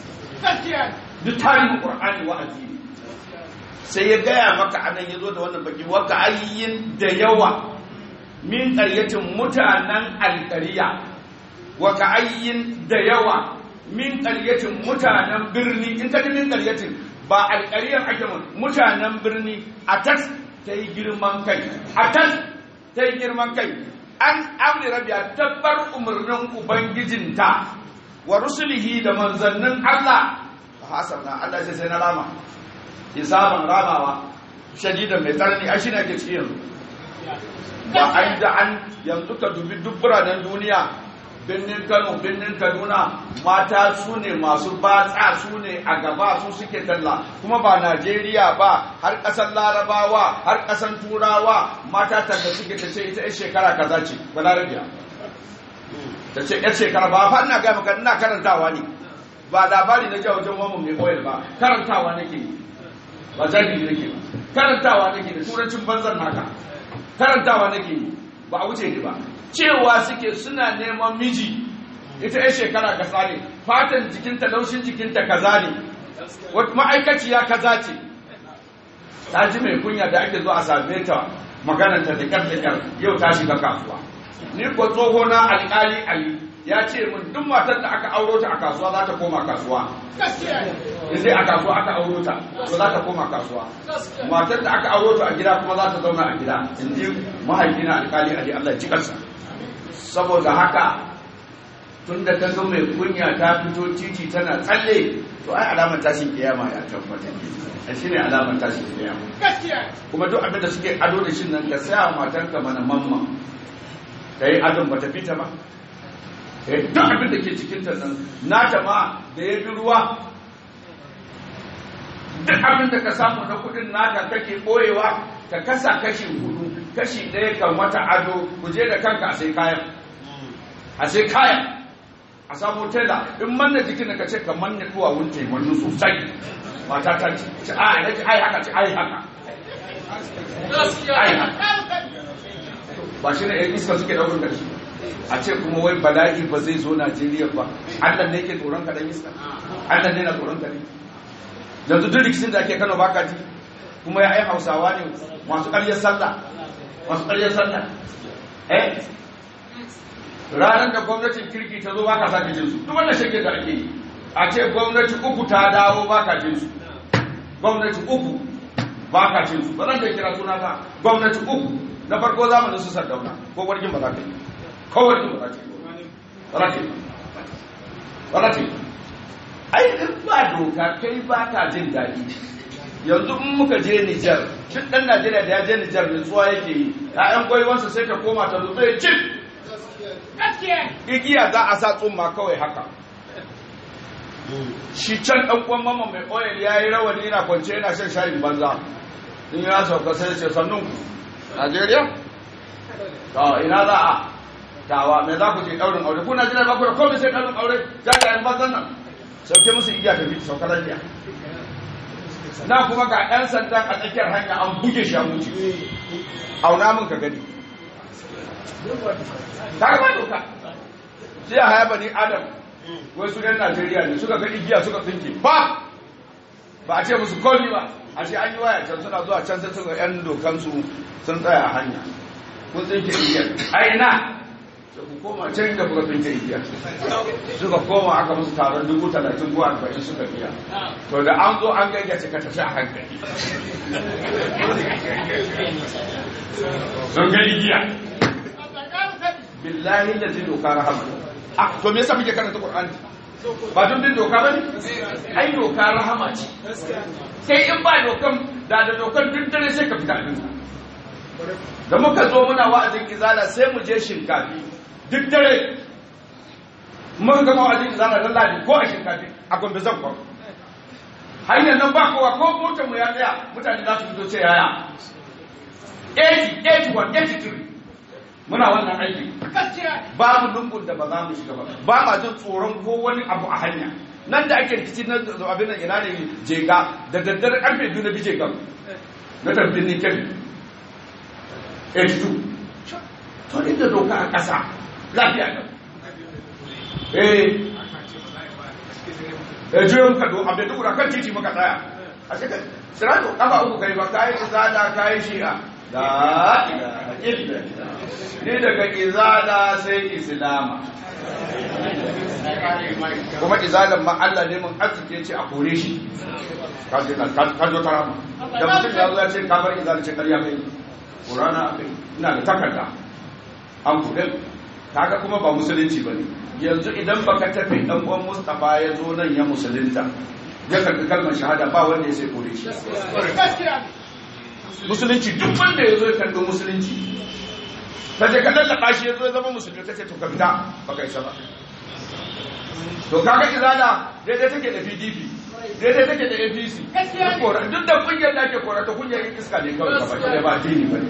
duk tarihin Qur'ani wa'azi ne sai ya gaya maka anan ya zo da wannan baki waka ayyin da yawa min ƙaryatin mutanen alƙariya waka ayyin da yawa min ƙaryatin mutanen birni in ka ji min ƙaryatin ba alƙariyar ake mun mutanen birni a tas ta yi girman kai a tas ta yi girman kai an amri rabiya tabbar umarnin ubangijinta wa rusulihi da manzannin Allah hasan na Allah sai sai na rama hisaban ramawa shadidan mai tsanani a shi ne ake cikin yanzu ba an da an yanzu ka dubi duk biranen duniya birnin kano birnin kaduna mata su ne masu batsa su ne a gaba su suke talla kuma ba najeriya ba har ƙasar larabawa har ƙasar turawa mata talla suke ta ce ita 'yan shekara kaza ce ba larabiya ta ce 'yan shekara ba fa ina gaya maka ina karantawa ne ba labari na jawo wajen mamu mai oil ba karantawa nake yi ba jahili nake ba karantawa nake da turancin banzan naka karantawa nake yi ba a wuce ni ba cewa suke suna neman miji ita yan shekara kaza ne fatan jikinta laushin jikinta kaza ne wata ma'aikaciya kaza ce ta ji mai kunya da ake zo a same ta magananta da kyar da kyar yau ta shiga kasuwa ni ko tsoho na alƙali ali ya ce min duk matar da aka auro ta a kasuwa za ta koma kasuwa in dai a kasuwa aka auro ta to za ta koma kasuwa matar da aka auro ta a gida kuma za ta zauna a gida in ji mahaifina alƙali ali Allah ya ci kansa saboda haka tun da ta ga mai kunya ta fito titi tana tsalle to ai alamar tashin kiyama ya tabbata a shine alamar tashin kiyama kuma duk abin da suke ado da shi nan ka saya wa matarka mana mamma ta yi adon ba ta fita ba Eh, duk abin da ke cikin ta nan nata ma da ya bi ruwa duk abin da ka samu na kudin naka kake boyewa ka kasa kashi hudu kashi ɗaya kan wata ado ku je da kanka a sai kayan a sai kayan a samu tela in manna jikin da ka ce ka manna tuwa wunce wannan sosai mata ta ce ce a ina ce ai haka ce ai haka ai haka ba shi ne yan iska suke daukar karshe a ce kuma wai bala'i ba zai zo Najeriya ba Allah ne yake tsoron ka dan iska Allah ne na tsoron ka ne yanzu duk rikicin da ake Kano baka ji kuma ya ai Hausawa ne masu ƙaryar sallah masu ƙaryar sallah eh ranar da gwamnatin kirki ta zo baka sake jin su duk wannan shirke da ake yi a ce gwamnati uku ta dawo baka jin su gwamnati uku baka jin su ba zan da kira suna ta gwamnati uku na farko zamanin su sardauna ko wargin ba za ka yi ko wargin ba za ka yi ba za ka yi ba za ka yi ai in ba doka kai ba ka jin daɗi yanzu in muka je Nijar duk ɗan Najeriya da ya je Nijar nutsuwa yake yi ƴaƴan gwaiwansa sai ta koma ta nutsu ya cin igiya za a sa tsumma kawai haka shi can ɗan uwan mama mai oil ya yi rawani yana kwance yana shan shayin banza in ya sauka sai ce sannun ku Najeriya to ina za a tawa me za ku je ɗaurin aure ku Najeriya ba ku da komai sai ɗaurin aure jajayen banzan nan sauke musu igiya tafi sauka lafiya na kuma ga ɗan sandan a tsakiyar hanya an buge shi a mutu auna mun ka gani ta gaba doka sai a haya bani adam wai su yan najeriya ne suka ga igiya suka tsinke ba ba a ce musu komi ba a ce an yi waya can suna zuwa can sai suka yan dokansu sun tsaya a hanya kun tsinke igiyar a ina da ku koma can da kuka tsinke igiyar suka koma aka musu taron dubu talatin ko arba'in suka biya to da an zo an gayyace ka tafi a hankali sun ga igiya billahi da zai doka rahama a to me yasa muke karanta qur'ani ba don bin doka bane ai doka rahama ce sai in ba dokan da da dokan duk dare sai ka fita din da muka zo muna wa'azin izala sai mu je shinkafi duk dare mun gama wa'azin izala dan ladi ko a shinkafi a gombe zan kwan hanyar nan ba kowa ko motar mu ya tsaya mutane za su fito ce yaya 80 81 83 muna wannan aiki babu lungun da ba za mu shiga ba ba ma jin tsoron ko wani abu a hanya nan da ake rikici na abin nan ina ne jega da daddare karfe biyu na bije gam na tabbin ni kebbi 82 to inda doka a ƙasa lafiya kan eh eh jiyo muka do abin duk kan titi muka tsaya a cikin sirato kafa uku kai ba kai izada kai shi'a la ilaha illallah ni daga izala sai islama kuma izalan ma Allah ne mun arziki ce a kore shi ka je ka zo ta rama da mutum ya zo ya ce ka bar izala ce karya kai qur'ana akai ina da takarda an kore kaga kuma ba musulunci bane yanzu idan baka tafi dan uwan Mustafa ya zo nan ya musulunta ya karbi kalmar shahada ba wanda ya sai kore shi musulunci duk wanda ya zo ya karbi musulunci ta je ka lallaba shi ya zo ya zama musulmi ta ce to ka fita ba ka isa ba to kaga izala daidai take da pdp daidai take da apc duk da kungiyar da ake kora ta kungiyar iska ne kawai ba ba ba dini ba ne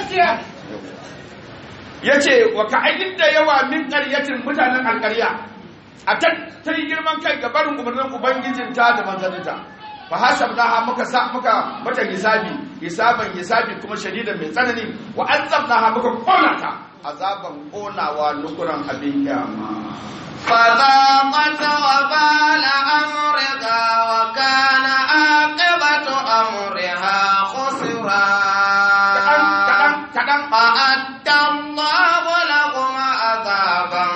ya ce wa ka aidin da yawa min ƙaryatin mutanen alƙarya a ta yi girman kai ga barin umarnin ubangijinta da manzaninta fa hasabnaha muka sa muka mata hisabi hisaban hisabi kuma shadidan mai tsanani wa azabnaha muka kona ta azaban konawa nukuran abin kiyama فذاقت وبال أمرها وكان عاقبة أمرها خسرا kadan kadan فأدى الله لهم عذابا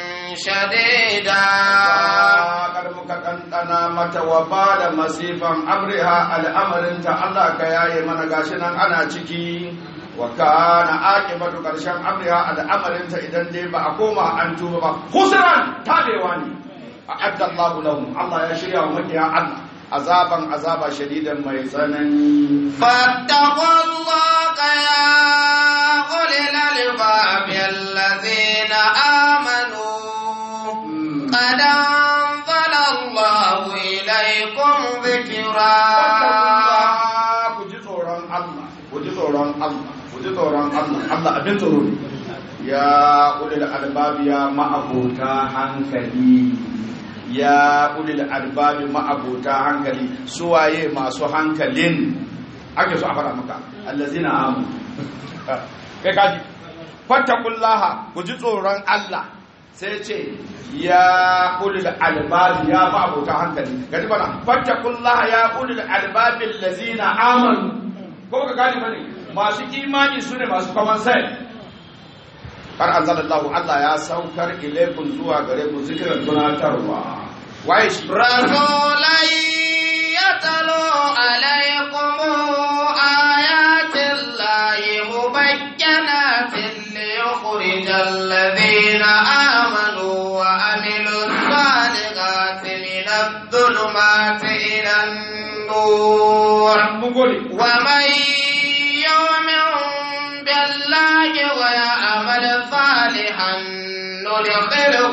شديدا kar muka ɗanɗana mata wa ba da masifan amriha al'amarinta Allah ka yaye mana gashi nan ana ciki wa kana aqibatu karshen amriha al'amarinta idan dai ba a koma an tuba ba khusran tabewa ne a'adda Allahu lahum Allah ya shirya wa makiya Allah azaban azaba shadidan mai tsanani فاتقوا الله يا أولي الألباب الذين آمنوا قد أنزل الله إليكم ذكرا ku ji tsoron Allah ku ji tsoron Allah ku ji tsoron Allah Allah abin tsoro ne ya ulil albabi ya ma'abota hankali ya ulil albabi ma'abota hankali suwaye masu hankalin ake so a fara maka allazina amu kai kaji fattakullaha ku ji tsoron Allah sai ce ya ulil albabi ya ma'abota hankali gaji bana fattakullaha ya ulil albabi allazina amanu ko ka gani bane masu imani su ne masu kawan sai kar anzalallahu Allah ya saukar ilaikun zuwa gare ku zikirar tunatarwa waye shi رسولا يتلو عليكم آيات الله مبينات ليخرج الذين آمنوا وعملوا الصالحات من الظلمات إلى النور mun gode ومن يؤمن بالله ويعمل صالحا ندخله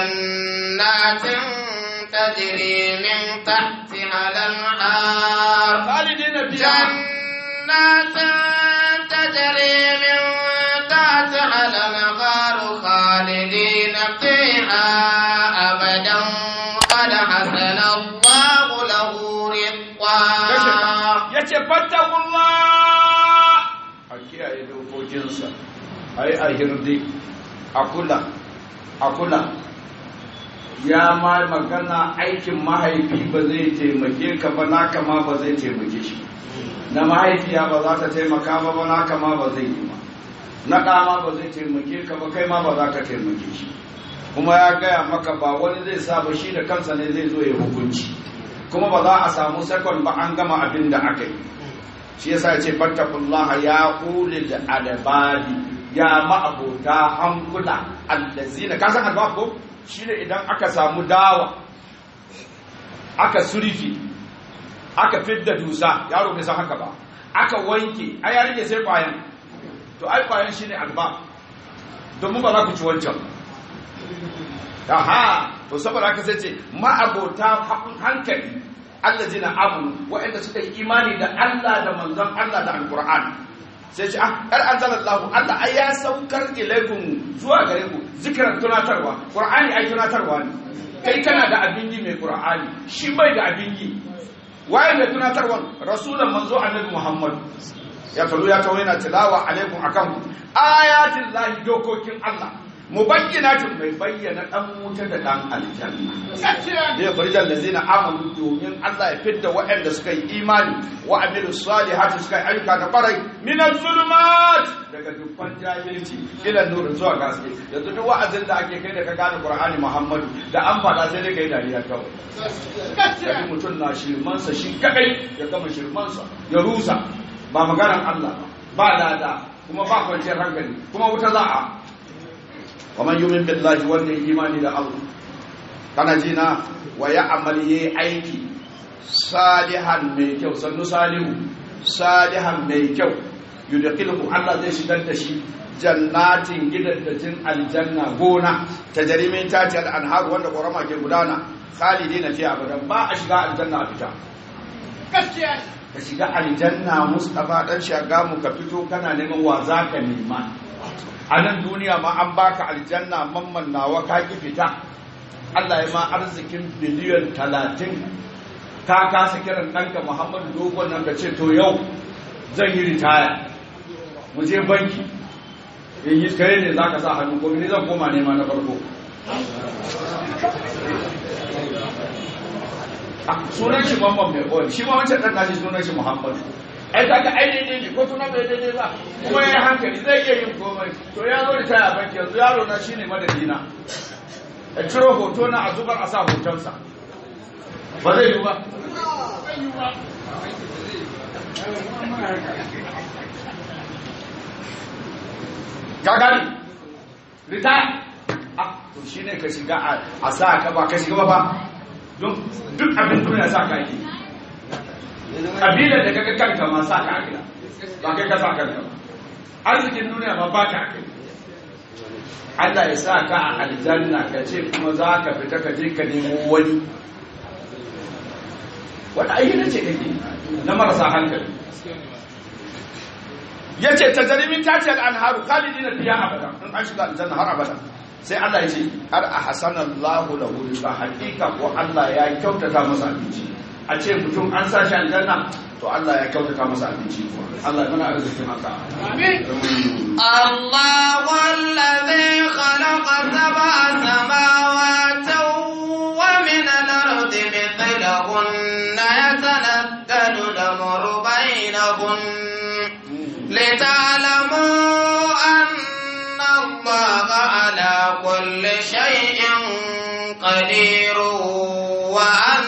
جنات تجري من تحتها الأنهار khalidina fiha جنات تجري من تحتها الأنهار خالدين فيها أبدا قد حسن fattakullah a kiyaye dokokinsa a yi a hirdi a kula a kula ya ma magana aikin mahaifi ba zai taimake ka ba naka ma ba zai taimake shi na mahaifiya ba za ta taimaka ba ba naka ma ba zai yi ba na ɗa ma ba zai taimake ka ba kai ma ba za ka taimake shi kuma ya gaya maka ba wani zai sa ba shi da kansa ne zai zo ya hukunci kuma ba za a samu sakon ba an gama abin da aka yi shi yasa ce fattakullaha ya ulil albadi ya ma'abota hankula allazina ka san albab ko shine idan aka samu dawa aka surfi aka fidda dusa yaro bai san haka ba aka wanke ai ya rike sai kwayan to ai kwayan shine albab domin ba za ku ci wancan aha to saboda haka sai ce ma'abota hankali allazina abu waɗanda suka yi imani da Allah da manzon Allah da alqur'ani sai ce ah kar anzalallahu Allah ai ya saukar ilaikum zuwa gare ku zikiran tunatarwa qur'ani ai tunatarwa ne kai kana da abin yi mai qur'ani shi bai da abin yi waye mai tunatarwan rasulan manzo annabi muhammad ya talu ya tawo yana tilawa alaikum akan ku ayatin lahi dokokin Allah mubayyinatin mai bayyana dan wuta da dan aljanna da ya farjan lazina amanu domin Allah ya fidda waɗanda suka yi imani wa amilus salihati suka yi ayyuka da barai minaz zulumat daga dukkan jahilci ila nur zuwa gaske yanzu duk wa'azin da ake kai da ka gane Qur'ani Muhammadu da an fada sai dai kai dariya kawai kaji mutum na shirmansa shi kadai ya gama shirmansa ya rusa ba maganar Allah ba lada kuma ba kwanciyar hankali kuma wuta za a ومن يؤمن بالله wanda imani da Allah kana ji na wa ya amali aiki salihan mai kyau sannu salihu salihan mai kyau yudkhiluhu Allah zai shigar da shi jannatin gidaddajin aljanna gona ta jarimin tati al-anhar wanda korama ke gudana khalidina fi abadan ba a shiga aljanna a fita gaskiya ka shiga aljanna mustafa dan shagamu ka fito kana neman wa zaka nema a nan duniya ma an baka aljanna mamman nawa ka ki fita Allah ya ma arzikin biliyan talatin ka kasa kiran ɗanka Muhammadu dogon nan ka ce to yau zan yi ritaya mu je banki in yi kai ne za ka sa hannu ko ni zan koma nema na farko sunan shi mamman mai ƙwari shi ma wancan ɗan nashi sunan shi Muhammadu ai kaga ai daidai ne ko tuna bai daidai ba kuma ya hankali zai iya yin komai to ya zo da taya banki yanzu yaro na shine madadina a ciro hoto na a zubar a sa hotonsa ba zai yi ba ka gani retire ah to shine ka shiga a sa ka ba ka shiga ba ba don duk abin duniya sa ka yi kabilar da kaga kanka ma sa ka akira ba kai ka sa kanka ba arzikin duniya ma ba ka akira Allah ya sa ka a aljanna ka ce kuma za ka fita ka je ka nemo wani wata ayyana ce kake na marasa hankali ya ce ta jarimin ta ce al'anharu khalidi na fiya abada in an shiga aljanna har abada sai Allah ya ce har a hasanan lahu lahu rizqa hakika ko Allah ya kyautata masa abinci a ce mutum an sa shi aljanna to Allah ya kyautata masa abinci Allah ya mana arzikin haka amin الله الذي خلق سبع سماوات ومن الأرض مثلهن يتنزل الأمر بينهن لتعلموا أن الله على كل شيء قدير وأن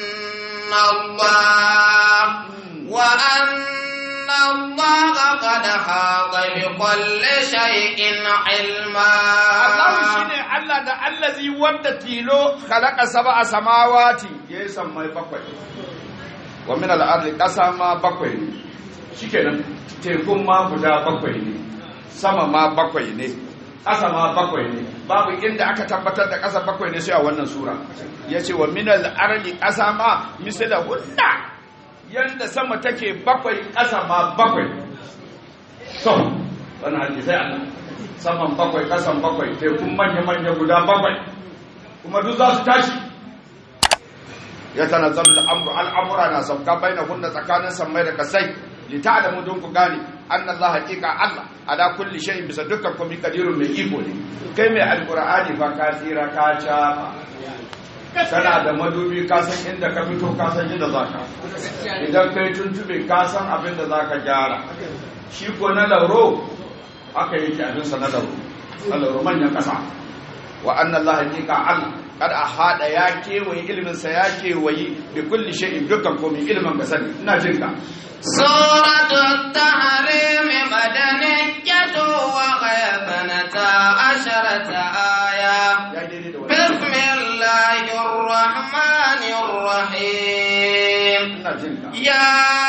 الله وأن الله قد حاط بكل شيء علما Allah shine Allah da allazi wanda tilo khalaqa sab'a samawati ya sammai bakwai wa min al-ardi qasa ma bakwai ne shikenan tekun ma guda bakwai ne sama ma bakwai ne ƙasa ma bakwai ne babu inda aka tabbatar da ƙasa bakwai ne sai a wannan sura yace wa min al-ardi qasa ma misla hunna yanda sama take bakwai ƙasa ma bakwai to wannan hadisi sai Allah saman bakwai kasan bakwai tekun manya-manya guda bakwai kuma duk za su tashi ya tanazzalu al-amru al-amra na sauka bainahunna tsakanin sammai da kasai li ta'lamu dun ku gane anna Allah haqiqa Allah ala kulli shay'in bisa dukkan komai kadirun mai iko ne kai mai alqur'ani fa ka tsira ka ca kana da madubi ka san inda ka fito ka san inda zaka idan kai tuntube ka san abin da zaka gyara shi ko na lauro aka yi abin sa na lauro na lauro manyan kasa wa anna Allah haqiqa Allah kada a hada ya kewaye ilimin sa ya kewaye bi kulli shay'in dukkan komai ilimin ka sani ina jin ka سورة التحريم مدنية وغير اثنتا عشرة آية ya daidai da wani بسم الله الرحمن الرحيم ina jin ka يا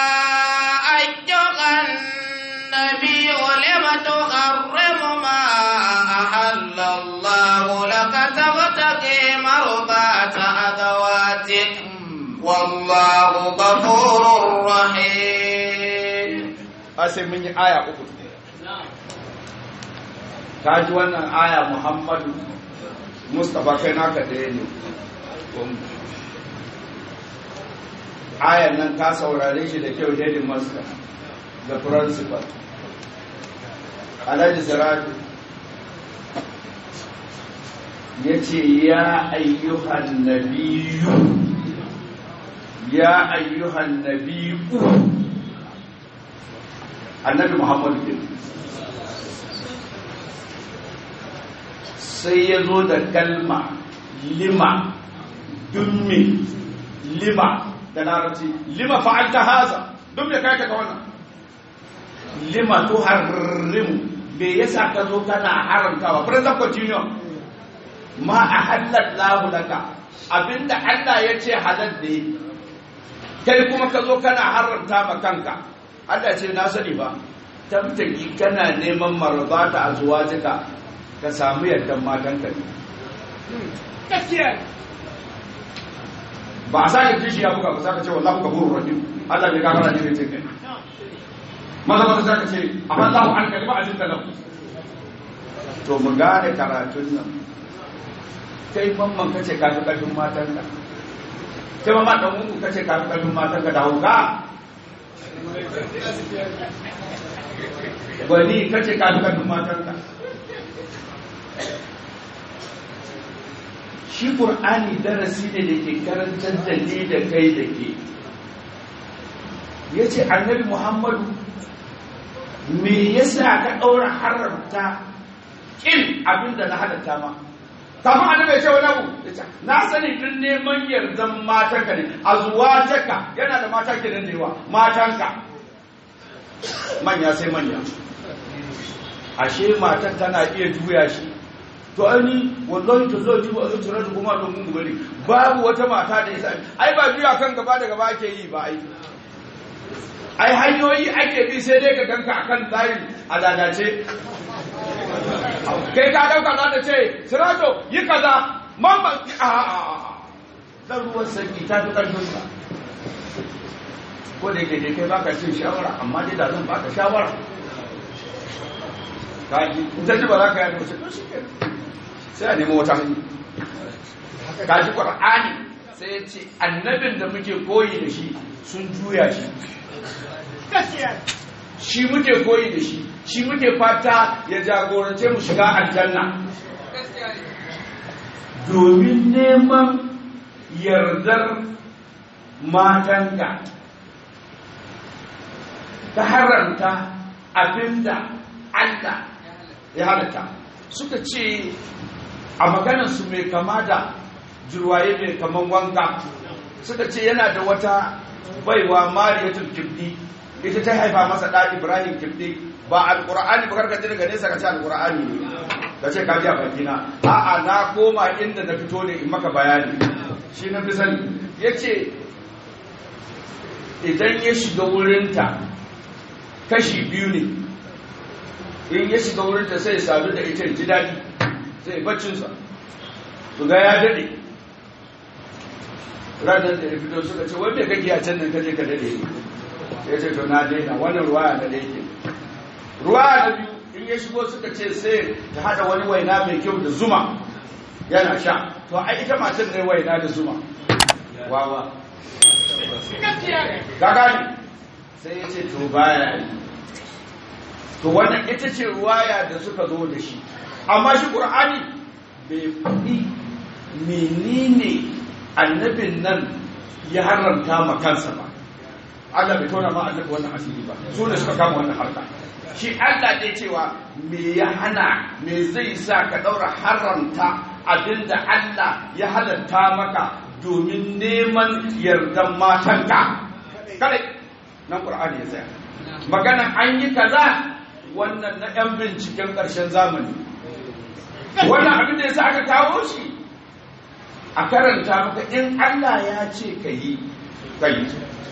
أيها النبي لم تحرم ما أحل الله لك تبتغي مرضات أزواجك والله غفور رحيم a sai mun yi aya uku ka ji wannan aya muhammadu mustapha kai naka ɗaya ne ayan nan ka saurare shi da kyau daidin master da principal alhaji siraju ya ce ya ayyuhan nabiyu ya ayyuhan nabiyu annabi muhammadu bin sai ya zo da kalma lima dummi lima da larabci lima fa'alta haza duk da kai ka wannan lima to harrimu me yasa ka zo kana haramtawa present continuum ma ahallallahu laka abinda Allah ya ce halal ne kai kuma ka zo kana haramta ma kanka Allah ce na sani ba tabtaki kana neman marzata a zuwa jika ka samu yardan matanka ne ba a sake kishi ya buga ba za ka ce wallahu gafurur rahim Allah ne gafara ne mai cikin maza maza za ka ce afallahu an kalima ajin da lahu to mu gane karatun nan kai mamman kace ka fi karfin matanka kai mamman dan uku kace ka fi karfin matanka da hauka gwani kace ka fi karfin matanka shi ƙur'ani darasi ne da ke karantar da ni da kai da ke ya ce annabi muhammadu me yasa ka ɗaura haramta ƙin abin da na halatta ma kafin annabi ya ce wani abu ya ce na sani duk neman yardan matanka ne a zuwa jaka yana da mata ke da yawa matanka manya sai manya ashe matan tana iya juya shi to ani wallahi to zai jiba zai tura kuma don mun gari babu wata mata da yasa ai ba biya kan gaba da gaba ake yi ba ai ai hanyoyi ake bi sai dai ka ganka akan layin a lalace kai ka dauka za ta ce sirato yi kaza mamma a a a dan ruwan sanyi ta fi karfin ka ko da yake dai kai baka cin shawara amma dai da zan baka shawara kaji in ta ji ba za ka yi mace to shi kenan sai a nemi wata hanyar kaji ƙwar'ani sai ya ce annabin da muke koyi da shi sun juya shi shi muke koyi da shi shi muke fata ya jagorance mu shiga aljanna domin neman yardar matanka ta haramta abinda Allah ya halatta suka ce a maganarsu mai kama da jirwaye mai kaman wanka suka ce yana da wata baiwa mariyatul kibdi ita ta haifa masa ɗa ibrahim kibdi ba alƙur'ani ba karka daga nesa ka ce alƙur'ani ne ka ce ka ji a bakina a'a na koma inda na fito ne in maka bayani shi na fi sani ya ce idan ya shiga wurinta kashi biyu ne in ya shiga wurinta sai ya sadu da ita ji daɗi sai baccinsa su ga ya daɗe ranar da ya fito suka ce wanda kake a can nan kaje ka daɗe ya ce to na daina wannan ruwaya na daidai ruwaya na biyu in ya shigo suka ce sai ta haɗa wani waina mai kyau da zuma yana sha to ai ita matan ne waina da zuma wawa ka gani sai ya ce to baya yi to wannan ita ce ruwaya da suka zo da shi amma shi qur'ani bai faɗi menene annabin nan ya haramta ma kansa ba Allah bai tona ma annabi wannan asiri ba su ne suka kama wannan harka shi Allah ne cewa me ya hana me zai sa ka daura haramta abinda Allah ya halatta maka domin neman yardan matanka kare nan qur'ani ya tsaya magana an yi kaza wannan na yan binciken ƙarshen zamani wannan abin da yasa aka kawo shi a karanta maka in Allah ya ce ka yi ka yi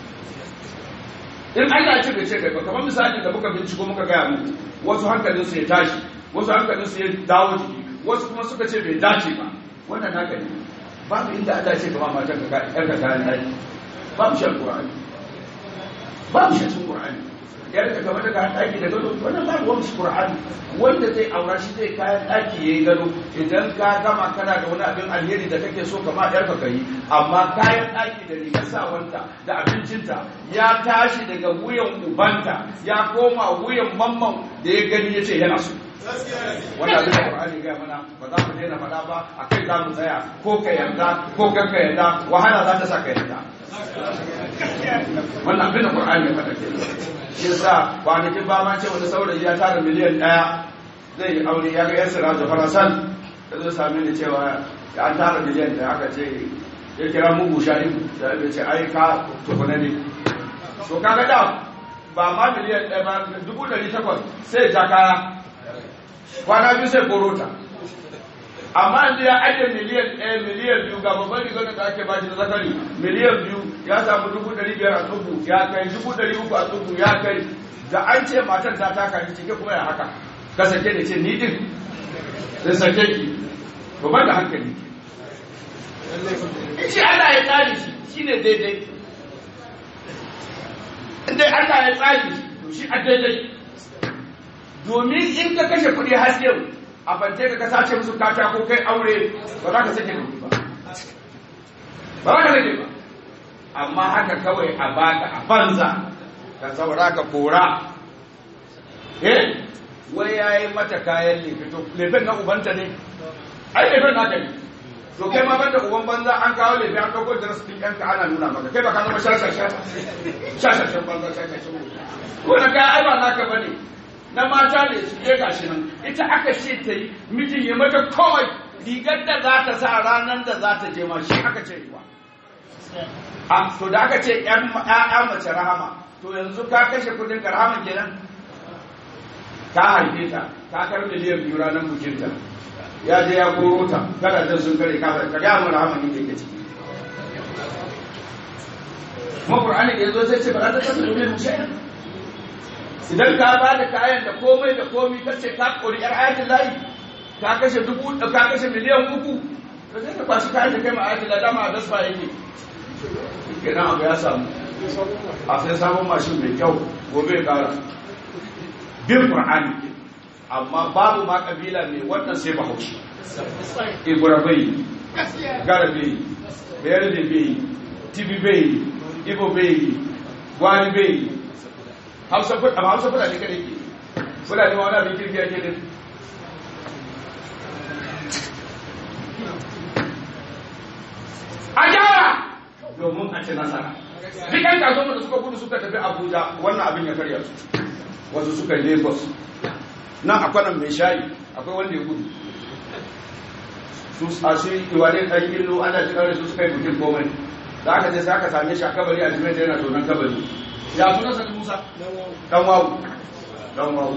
in Allah ya ce bai ce kai ba kamar misali da muka binciko muka gaya muku wasu hankalin su ya tashi wasu hankalin su ya dawo jiki wasu kuma suka ce bai dace ba wannan naka ne babu inda Allah ya ce kama matan ka yar ka kayan daki babu shi alqur'ani babu shi cikin qur'ani yar ka kamar da kayan daki da gado wannan babu wani shi qur'ani wanda zai aura shi zai kayan daki yayi gado idan ka gama kana da wani abin alheri da kake so kama yar ka kai amma kayan daki da rigar sawanta da abincinta ya tashi daga wuyan ubanta ya koma wuyan mamman da ya gani ya ce yana so wanda abin da Qur'ani ga mana ba za mu daina faɗa ba a kai za mu tsaya ko ka yarda ko ka ka yarda wahala za ta sa ka yarda wannan abin da Qur'ani ya faɗa kenan shi yasa kwanakin ba ma ce wani saurayi ya tara miliyan ɗaya zai yi aure ya ga yasira da farasan ya zo same ni cewa ya an tara miliyan ɗaya aka ce ya kira mugu shahidu da ya ce ai ka tukuna ne to kaga da ba ma miliyan ɗaya ba dubu ɗari takwas sai ja kaya kwana biyu sai korota amma yanzu ya ajiye miliyan ɗaya miliyan biyu ga babban rigar da ake bashi da zakari miliyan biyu ya samu dubu ɗari biyar a tsubu ya kai dubu ɗari uku a tsubu ya kai da an ce matan ta taka ni cike kuma ya haka ka sake da ce ni din sai sake ki to ban da hankali in shi Allah ya tsari shi shine daidai in dai Allah ya tsari shi to shi a daidai domin in ka kashe kuɗi har yau a fance ka sace musu katako kai aure ba za ka sake kuɗi ba ba za ka sake ba amma haka kawai a baka a banza ka saura ka kora eh wai yayi mata kayan lefe to lefen na ubanta ne ai lefen naka ne to kai ma banda uban banza an kawo lefe an dauko da rasu ɗinka ana nuna maka kai ba ka zama shashasha shashashan banza shashashan wannan kayan ai ba naka bane na mata ne su je gashi nan ita aka ce ta yi mijin ya mata kawai rigar da za ta sa ranar da za ta je ma shi aka ce yi a to da aka ce ƴaƴa mace rahama to yanzu ka kashe kudin ka rahama kenan ka haife ta ka kar miliyan biyu ranar bukinta ya je ya koro ta kada jan sun kare ka ka ga mu rahama ne ke ciki kuma qur'ani da yazo sai ce ba za ta tafi domin shay'an idan ka ba da kayan da komai da komai ka ce ka kori yar ayatul lahi ka kashe dubu ka kashe miliyan uku to sai ka kwashi kayan da kai ma ayatul lahi dama a dasfa yake kenan abu ya samu a sai samun mashin mai kyau gobe ya kara bin qur'ani amma babu ma kabila mai wannan sai bahaushe ibura bai gara bai bayar da bai tibi bai ibo bai gwani bai hausa fula amma hausa fula ne kada ke fula ne ma wani abin kirki ake din a gyara domin a ci nasara duk yan kasuwa da suka gudu suka tafi abuja wannan abin ya karya su wasu suka yi lagos nan akwai nan mai shayi akwai wanda ya gudu su a shi iwane ɗan illo ana ji ɗaure su suka yi bukin komai da aka je sai aka same shi a kabari a jimin da yana tonon kabari ya suna sani musa dan wawu dan wawu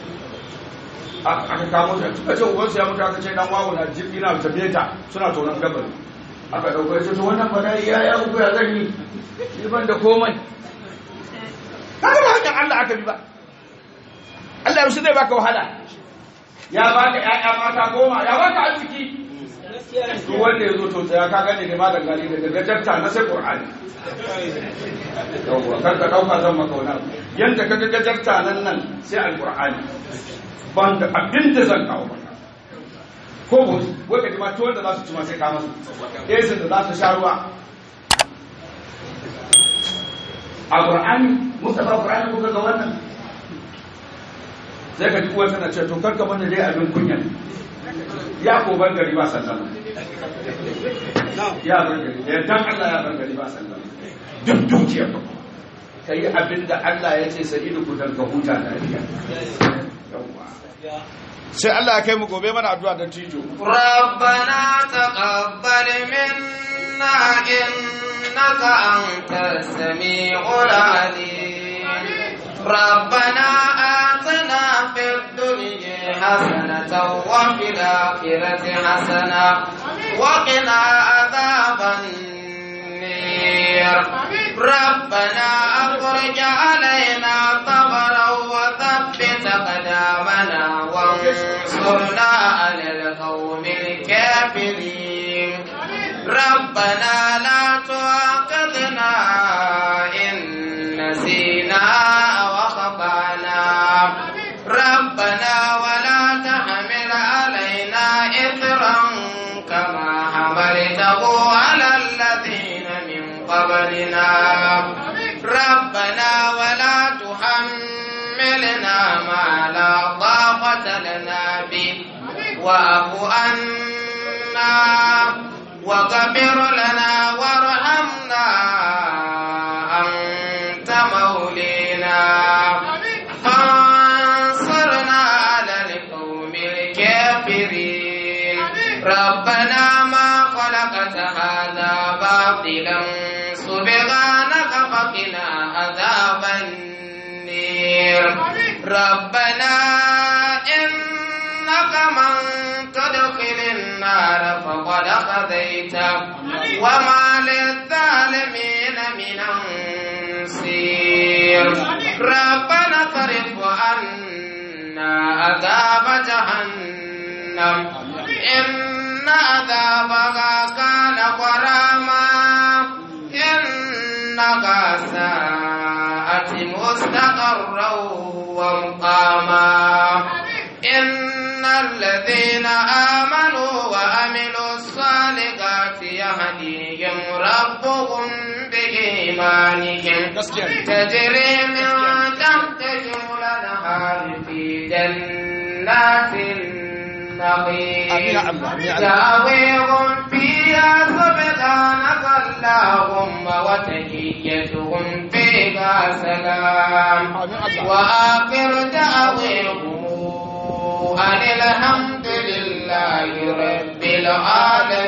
aka kamo shi suka ce ubansu ya mutu aka ce dan wawu na jirgi na tafiye suna tonon kabari aka ɗauko ya ce to wannan fada ya ya uku ya zan yi shi ban da komai kaga ba hanyar Allah aka bi ba Allah yaushe zai baka wahala ya baka ƴaƴa mata goma ya baka arziki to wanda ya zo to tsaya ka gane ne malam gani daga gajarta na sai qur'ani yawwa kar ka dauka zan maka wani abu yanda ka ga gajarta nan nan sai alqur'ani ban da abin da zan kawo maka ko ba wai ka ji ma tuwon da za su ci ma sai ka masu esin da za su sha ruwa a qur'ani mustafa qur'ani kuka ga wannan sai ka ji uwa tana ce to karka mana dai abin kunya ya ko ban gari ba sallama ya ban gari ya dan Allah ya ban gari ba sallama duk dukiyar ka ka yi abin da Allah ya ce sa'idu ku ka huta lafiya yawwa sai Allah ya kai mu gobe mana addu'a da tijo ربنا تقبل منا إنك أنت السميع العليم ربنا آتنا في الدنيا حسنة وفي الآخرة حسنة وقنا عذاب النير ربنا أخرج علينا صبرا وثبت قدامنا وانصرنا على القوم الكافرين ربنا لا تؤاخذنا إن نسينا وخطأنا ربنا ولا تحمل علينا إثرا كما حملته على الذين من قبلنا ربنا ولا تحملنا ما لا طاقة لنا به واعف عنا واغفر لنا وارحمنا أنت مولينا فانصرنا على القوم الكافرين ربنا ما خلقت هذا باطلا سبحانك فقنا عذاب النير ربنا إنك من تدخل النار فقد خذيته وما للظالمين من أنصير ربنا صرف عنا عذاب جهنم إن عذابها كان غراما إنها ساءت مستقرا ومقاما إن الذين آمنوا وعملوا الصالحات يهديهم ربهم بإيمانهم تجري من تحتهم الأنهار في جنات النعيم دعويهم فيها سبحانك اللهم وتحيتهم فيها سلام وآخر دعويهم أن الحمد لله رب العالمين